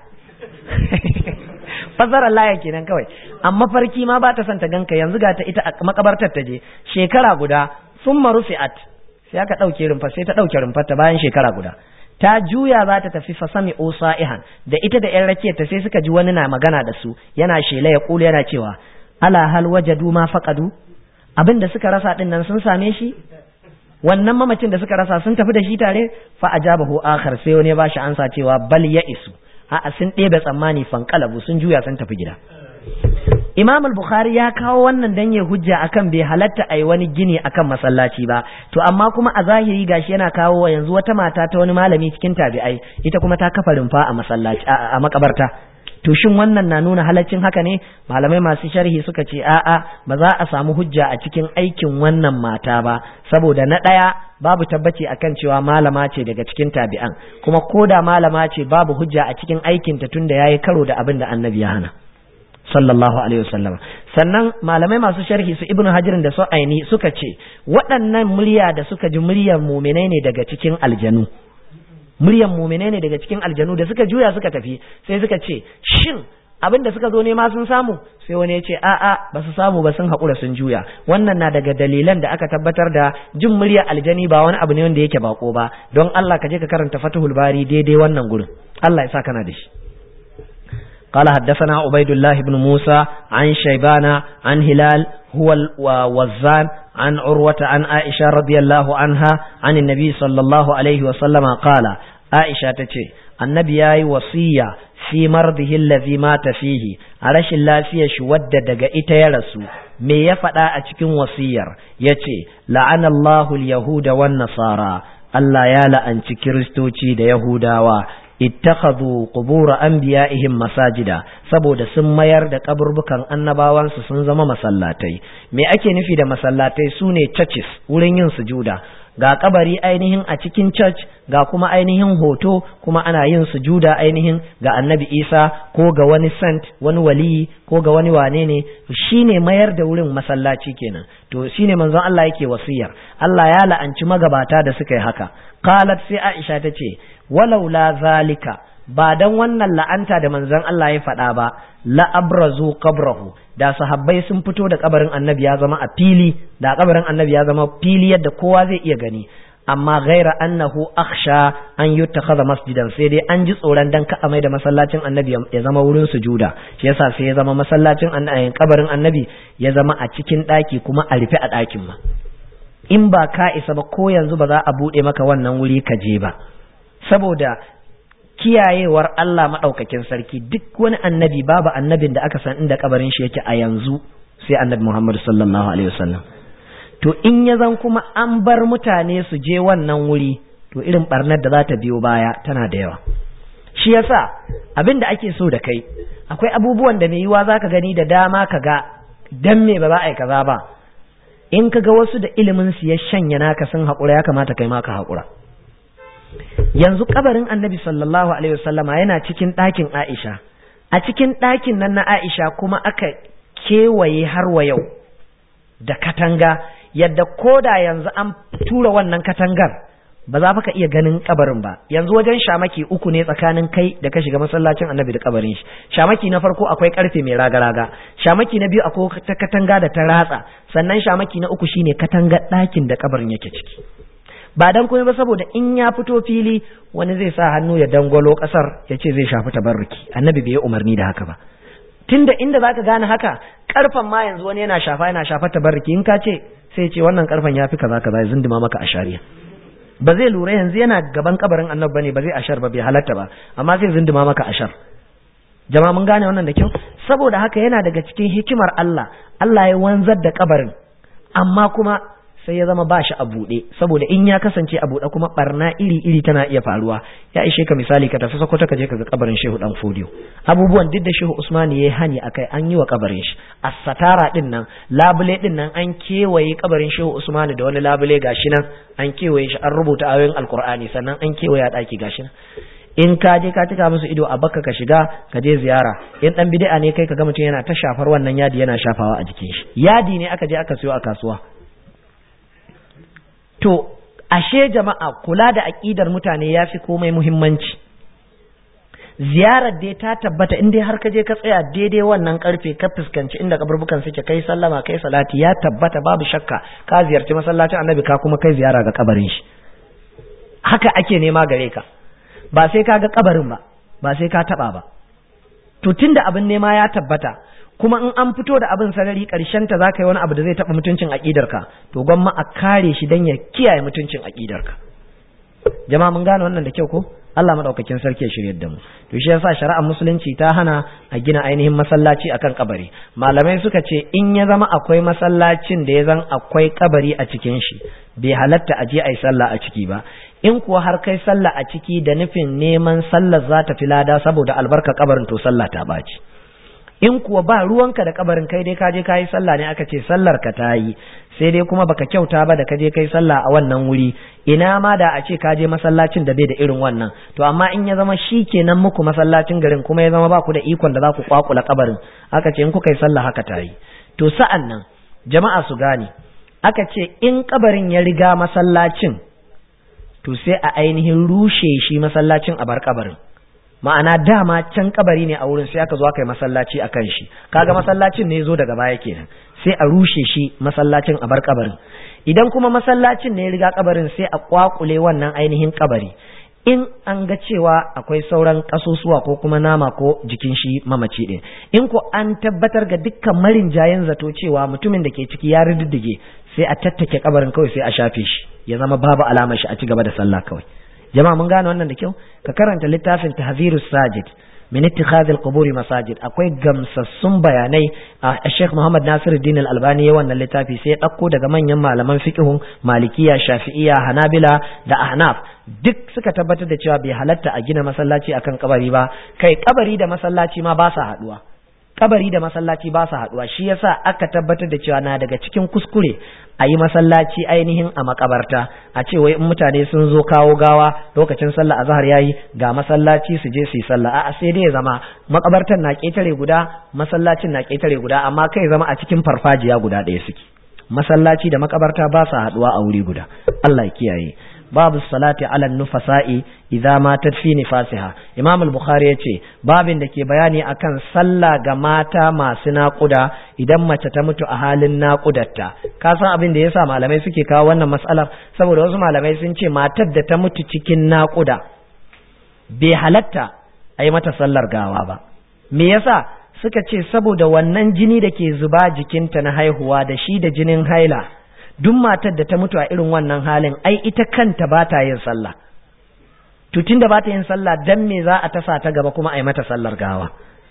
fasarar laya kenan kawai amma farki ma ba ta son ta ganka yanzu ga ta ita a makabartar ta je shekara guda sun marufi'at sai aka ɗauke rumfa sai ta ɗauke rumfar ta bayan shekara guda ta juya za ta tafi fasami sa'ihan da ita da yan rakiyar ta sai suka ji wani na magana da su yana shela ya kula yana cewa ala hal wajadu ma faqadu abin da suka rasa din nan sun same shi wannan mamacin da suka rasa sun tafi da shi tare fa ajabahu akhar sai wani ya bashi ansa cewa bal ya isu a'a sun ɗebe tsammani fankalabu sun juya sun tafi gida Imam al-Bukhari ya kawo wannan dan ya hujja akan bai halatta ai wani gini akan masallaci ba to amma kuma a zahiri gashi yana kawo wa yanzu wata mata ta wani malami cikin tabi'ai ita kuma ta kafa rumfa a masallaci a makabarta to shin wannan na nuna halaccin haka ne malamai masu sharhi suka ce a'a ba za a samu hujja a cikin aikin wannan mata ba saboda na ɗaya babu tabbaci akan cewa malama ce daga cikin tabi'an kuma koda malama ce babu hujja a cikin aikinta tunda yayi karo da abin da annabi ya hana sallallahu alaihi wasallam sannan malamai masu sharhi su ibnu hajirin da su aini suka ce waɗannan murya da suka ji muryar muminai ne daga cikin aljanu muryar muminai ne daga cikin aljanu da suka juya suka tafi sai suka ce shin abin da suka zo nema sun samu sai wani ya ce a'a ba su samu ba sun haƙura sun juya wannan na daga dalilan da aka tabbatar da jin muryar aljani ba wani abu ne wanda yake bako ba don Allah ka je ka karanta Fathul Bari daidai wannan gurin Allah ya sa kana da shi قال حدثنا عبيد الله بن موسى عن شيبان عن هلال هو الوزان عن عروة عن عائشة رضي الله عنها عن النبي صلى الله عليه وسلم قال عائشة تتي النبي ياي وصية في مرضه الذي مات فيه علش الله فيه شود دقا إتيرسو me ya faɗa a cikin wasiyar ya ce la'anallahu yahuda wan nasara Allah ya la'anci kiristoci da yahudawa ittakhadhu qubur anbiya'ihim masajida saboda sun mayar da kaburbukan annabawansu sun zama masallatai me ake nufi da masallatai sune churches wurin yin sujuda ga kabari ainihin a cikin church ga kuma ainihin hoto kuma ana yin sujuda ainihin ga annabi isa ko ga wani saint wani waliyi ko ga wani wane ne shine mayar da wurin masallaci kenan to shine manzon Allah yake wasiyar Allah ya la'anci magabata da suka yi haka qalat sai Aisha tace walau la zalika ba dan wannan la'anta da manzon Allah ya faɗa ba la abrazu qabrahu da sahabbai sun fito da kabarin annabi ya zama a fili da kabarin annabi ya zama fili yadda kowa zai iya gani amma ghaira annahu akhsha an yuttakhadha masjidan sai dai an ji tsoron dan ka amai da masallacin annabi ya zama wurin sujuda shi yasa sai ya zama masallacin kabarin annabi ya zama a cikin daki kuma a rufe a dakin ma in ba ka isa ba ko yanzu ba za a bude maka wannan wuri ka je ba saboda kiyayewar Allah maɗaukakin sarki duk wani annabi babu annabin da aka san inda kabarin shi yake a yanzu sai annabi Muhammad sallallahu alaihi wasallam to in ya zan kuma an bar mutane su je wannan wuri to irin barnar da za ta biyo baya tana da yawa shi yasa abin da ake so da kai akwai abubuwan da mai yiwa zaka gani da dama ka ga dan me ba za a yi kaza ba in ka ga wasu da ilimin su ya shanya naka sun haƙura ya kamata kai ma ka haƙura yanzu kabarin annabi sallallahu alaihi wasallama yana cikin ɗakin Aisha a cikin ɗakin nan na Aisha kuma aka kewaye har wa yau da katanga yadda koda yanzu an tura wannan katangar ba za ka iya ganin kabarin ba yanzu wajen shamaki uku ne tsakanin kai da ka shiga masallacin annabi da kabarin shi shamaki na farko akwai karfe mai raga-raga shamaki na biyu akwai ta katanga da ta ratsa sannan shamaki na uku shine katangar ɗakin da kabarin yake ciki ba dan kuma ba saboda in ya fito fili wani zai sa hannu ya dangwalo kasar ya ce zai shafi tabarruki annabi bai yi umarni da haka ba tunda inda zaka gane haka karfan ma yanzu wani yana shafa yana shafa tabarruki in ka ce sai ce wannan karfan ya fi kaza kaza ya zinduma maka a shari'a ba zai lura yanzu yana gaban kabarin annabi bane ba zai ashar ba bai halatta ba amma zai zinduma maka ashar jama'a mun gane wannan da kyau saboda haka yana daga cikin hikimar Allah Allah ya wanzar da kabarin amma kuma sai ya zama ba shi a buɗe saboda in ya kasance a buɗe kuma barna iri iri tana iya faruwa ya ishe ka misali ka tafi sokoto ka je ka ga kabarin shehu dan fodiyo abubuwan duk da shehu usman ya yi hani akai an yi wa kabarin shi as-satara din nan labule din nan an kewaye kabarin shehu usman da wani labule gashi nan an kewaye shi an rubuta ayoyin alqur'ani sannan an kewaye a daki gashi nan in ka je ka cika musu ido a baka ka shiga ka je ziyara in dan bid'a ne kai ka ga mutum yana ta shafar wannan yadi yana shafawa a jikin shi yadi ne aka je aka siyo a kasuwa to ashe jama'a kula da aqidar mutane yafi komai muhimmanci ziyarar dai ta tabbata in dai har ka je ka tsaya daidai wannan karfe ka fuskanci inda kaburbukan suke kai sallama kai salati ya tabbata babu shakka ka ziyarci masallacin annabi ka kuma kai ziyara ga kabarin shi haka ake nema gare ka ba sai ka ga kabarin ba ba sai ka taba ba to tunda abin nema ya tabbata kuma in an fito da abin sarari karshen ta zaka yi wani abu da zai taba mutuncin aqidarka to gwamma a kare shi dan ya kiyaye mutuncin aqidarka jama'a mun gane wannan da kyau ko Allah madaukakin sarki ya shiryar da mu to shi yasa shari'ar musulunci ta hana a gina ainihin masallaci akan kabari malamai suka ce in ya zama akwai masallacin da ya zan akwai kabari a cikin shi bai halatta a je a yi sallah a ciki ba in kuwa har kai sallah a ciki da nufin neman sallar za ta fi lada saboda albarka kabarin to sallah ta baci in kuwa ba ruwanka da kabarin kai dai ka je ka yi sallah ne aka ce sallar ka ta yi sai dai kuma baka kyauta ba da ka je kai sallah a wannan wuri ina ma da a ce ka je masallacin da bai da irin wannan to amma in ya zama shi kenan muku masallacin garin kuma ya zama ba ku da ikon da za ku kwakula kabarin aka ce in kuka yi sallah haka ta yi to sa'an nan jama'a su gane aka ce in kabarin ya riga masallacin to sai a ainihin rushe shi masallacin a bar kabarin ma'ana dama can kabari ne a wurin sai aka zo aka yi masallaci a kan shi kaga masallacin ne zo daga baya kenan sai a rushe shi masallacin a bar kabarin idan kuma masallacin ne ya riga kabarin sai a kwakule wannan ainihin kabari in an ga cewa akwai sauran kasusuwa ko kuma nama ko jikin shi mamaci din in ko an tabbatar ga dukkan marin jayen zato cewa mutumin da ke ciki ya riddige sai a tattake kabarin kawai sai a shafe shi ya zama babu alamar shi a ci gaba da sallah kawai jama'a mun gane wannan da kyau ka karanta littafin tahzirus sajid min ittikhadhil qubur masajid akwai gamsassun bayanai a Sheikh Muhammad Nasiruddin Al-Albani ya wannan littafi sai ya dauko daga manyan malaman fiqhun Malikiya Shafi'iyya Hanabila da Ahnaf duk suka tabbatar da cewa bai halatta a gina masallaci akan kabari ba kai kabari da masallaci ma ba sa haduwa kabari da masallaci ba su haduwa shi yasa aka tabbatar da cewa na daga cikin kuskure a yi masallaci ainihin a makabarta a ce wai in mutane sun zo kawo gawa lokacin sallah a zahar yayi ga masallaci su je su yi sallah a'a sai dai ya zama makabartan na ketare guda masallacin na ketare guda amma kai zama a cikin farfajiya guda ɗaya suke masallaci da makabarta ba su haduwa a wuri guda Allah ya kiyaye babu salati ala nufasa'i idza matat fi nifasiha imam al-bukhari yace babin da ke bayani akan sallah ga mata masu naƙuda idan mace ta mutu a halin naƙudarta ka san abin da yasa malamai suke kawo wannan mas'alar saboda wasu malamai sun ce matar da ta mutu cikin naƙuda bai halatta a yi mata sallar gawa ba me yasa suka ce saboda wannan jini da ke zuba jikinta na haihuwa da shi da jinin haila duk matar da ta mutu a irin wannan halin ai ita kanta ba ta yin sallah to tunda ba ta yin sallah dan me za a tasa ta gaba kuma a yi mata sallar gawa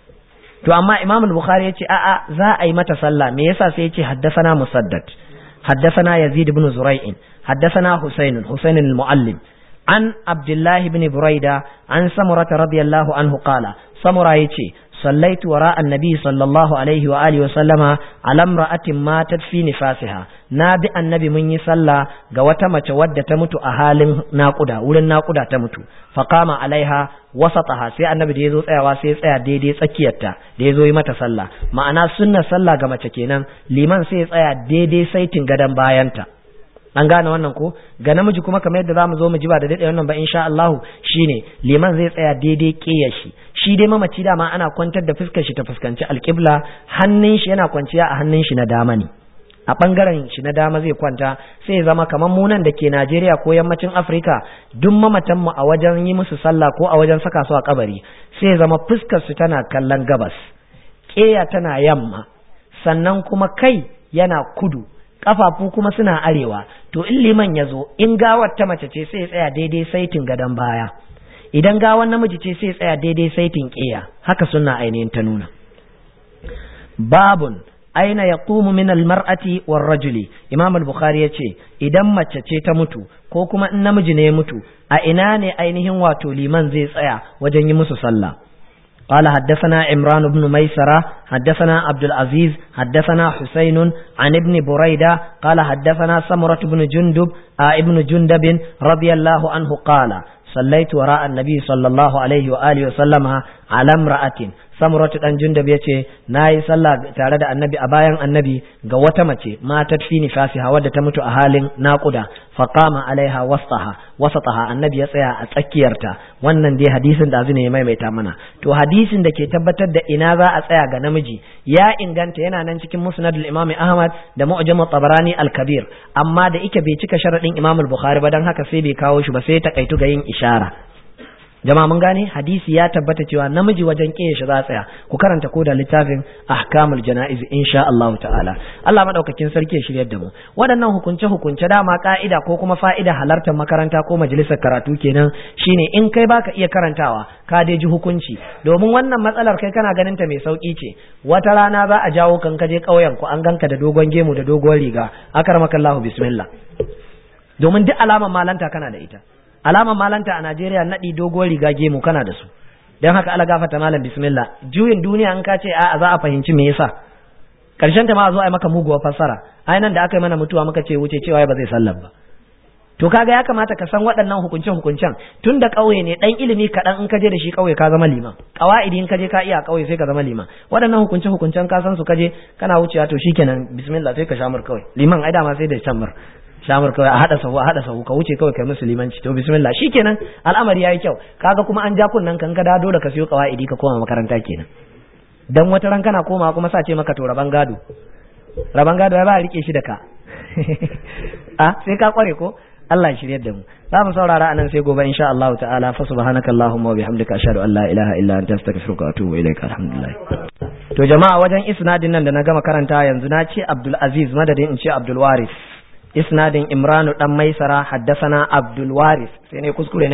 to amma imam al-bukhari ya ce a'a za a yi mata sallah me yasa sai ya ce haddathana musaddad haddathana yazid ibn zurai'in haddathana husayn husayn al-muallim an abdullahi ibn buraida an samurata radiyallahu anhu qala samura yace صليت وراء النبي صلى الله عليه وآله وسلم على امرأة ماتت في نفاسها نابي النبي من يصلى قوة متودة تمت أهال ناقودة ولن ناقودة تمت فقام عليها وسطها سي النبي ديزو تسيا سي تسيا دي دي تسكيتا ديزو يما تصلى معنا سنة صلى قمة كينا لمن سي تسيا دي دي سيتن قدم باينتا an gane wannan ko ga namiji kuma kamar yadda zamu zo mu ji ba da dade wannan ba insha Allah shine liman zai tsaya daidai kiyar shi shi dai mamaci dama ana kwantar da fuskar shi ta fuskanci alƙibla hannun shi yana kwanciya a hannun shi na dama ne a bangaren shi na dama zai kwanta sai ya zama kamar munan da ke Najeriya ko yammacin Afirka duk mamatan mu a wajen yi musu sallah ko a wajen saka su a kabari sai ya zama fuskar su tana kallon gabas keya tana yamma sannan kuma kai yana kudu kafafu kuma suna arewa to in liman ya zo in gawar ta mace ce sai ya tsaya daidai saitin gadon baya idan gawar namiji ce sai ya tsaya daidai saitin ƙiya haka suna ainihin ta nuna babun aina yaqumu min almar'ati war rajuli imam al-bukhari yace idan mace ce ta mutu ko kuma in namiji ne ya mutu a ina ne ainihin wato liman zai tsaya wajen yi musu sallah قال حدثنا عمران بن ميسرة حدثنا عبد العزيز حدثنا حسين عن ابن بريدة قال حدثنا سمرة بن جندب آه ابن جندب رضي الله عنه قال صليت وراء النبي صلى الله عليه وآله وسلم على امرأة samuratu dan jundab ya ce na yi sallah tare da annabi a bayan annabi ga wata mace matar fi nifasiha wadda ta mutu a halin naƙuda faqama alaiha wasaha wasataha annabi ya tsaya a tsakiyarta wannan dai hadisin da azumi ya maimaita mana to hadisin da ke tabbatar da ina za a tsaya ga namiji ya inganta yana nan cikin musnad al-imam ahmad da mu'jam tabarani al-kabir amma da ike bai cika sharadin imam al-bukhari ba dan haka sai bai kawo shi ba sai ta kaitu ga yin ishara jama'a mun gane hadisi ya tabbata cewa namiji wajen kiyaye shi za a tsaya ku karanta ko da littafin ahkamul jana'iz insha Allah ta'ala Allah madaukakin sarki ya shiryar da mu waɗannan hukunce hukunce dama ka'ida ko kuma fa'ida halartar makaranta ko majalisar karatu kenan shine in kai baka iya karantawa ka dai ji hukunci domin wannan matsalar kai kana ganin ta mai sauki ce wata rana za a jawo kan kaje ƙauyen ku an ganka da dogon gemu da dogon riga akarmakallahu bismillah domin duk alamar malanta kana da ita alamar malanta a Najeriya naɗi dogon riga gemu kana da su don haka ala gafata malam bismillah juyin duniya in ka ce a za a fahimci me yasa karshen ta ma a zo a yi maka muguwar fassara ai nan da aka yi mana mutuwa muka ce wuce cewa ba zai sallar ba to kaga ya kamata ka san waɗannan hukuncen hukuncen tun da ƙauye ne ɗan ilimi kaɗan in ka je da shi ƙauye ka zama liman ƙawa'idi in ka je ka iya ƙauye sai ka zama liman waɗannan hukuncen hukuncen ka san su ka je kana wucewa to shikenan bismillah sai ka shamur kawai liman ai dama sai da shamur shamur kawai a hada sahu a hada sahu ka wuce kawai kai musulmanci to bismillah shikenan al'amari yayi kyau kaga kuma an ja kunnan kan ka da dole ka siyo kawaidi ka koma makaranta kenan dan wata ran kana koma kuma sa ce maka to raban gado raban gado ya ba rike shi da ka a sai ka kware ko Allah ya shiryar da mu za mu saurara anan sai gobe insha Allah ta'ala fa subhanakallahumma wa bihamdika ashhadu an la ilaha illa anta astaghfiruka wa atubu ilaika alhamdulillah to jama'a wajen isnadin nan da na gama karanta yanzu na ce Abdul Aziz madadin in ce Abdul Waris isnadin imranu dan maisara haddasana abdul waris sai ne kuskure na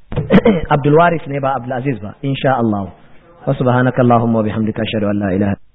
abdul waris ne ba abdul aziz ba insha Allah wa subhanakallahumma wa bihamdika ashhadu an la ilaha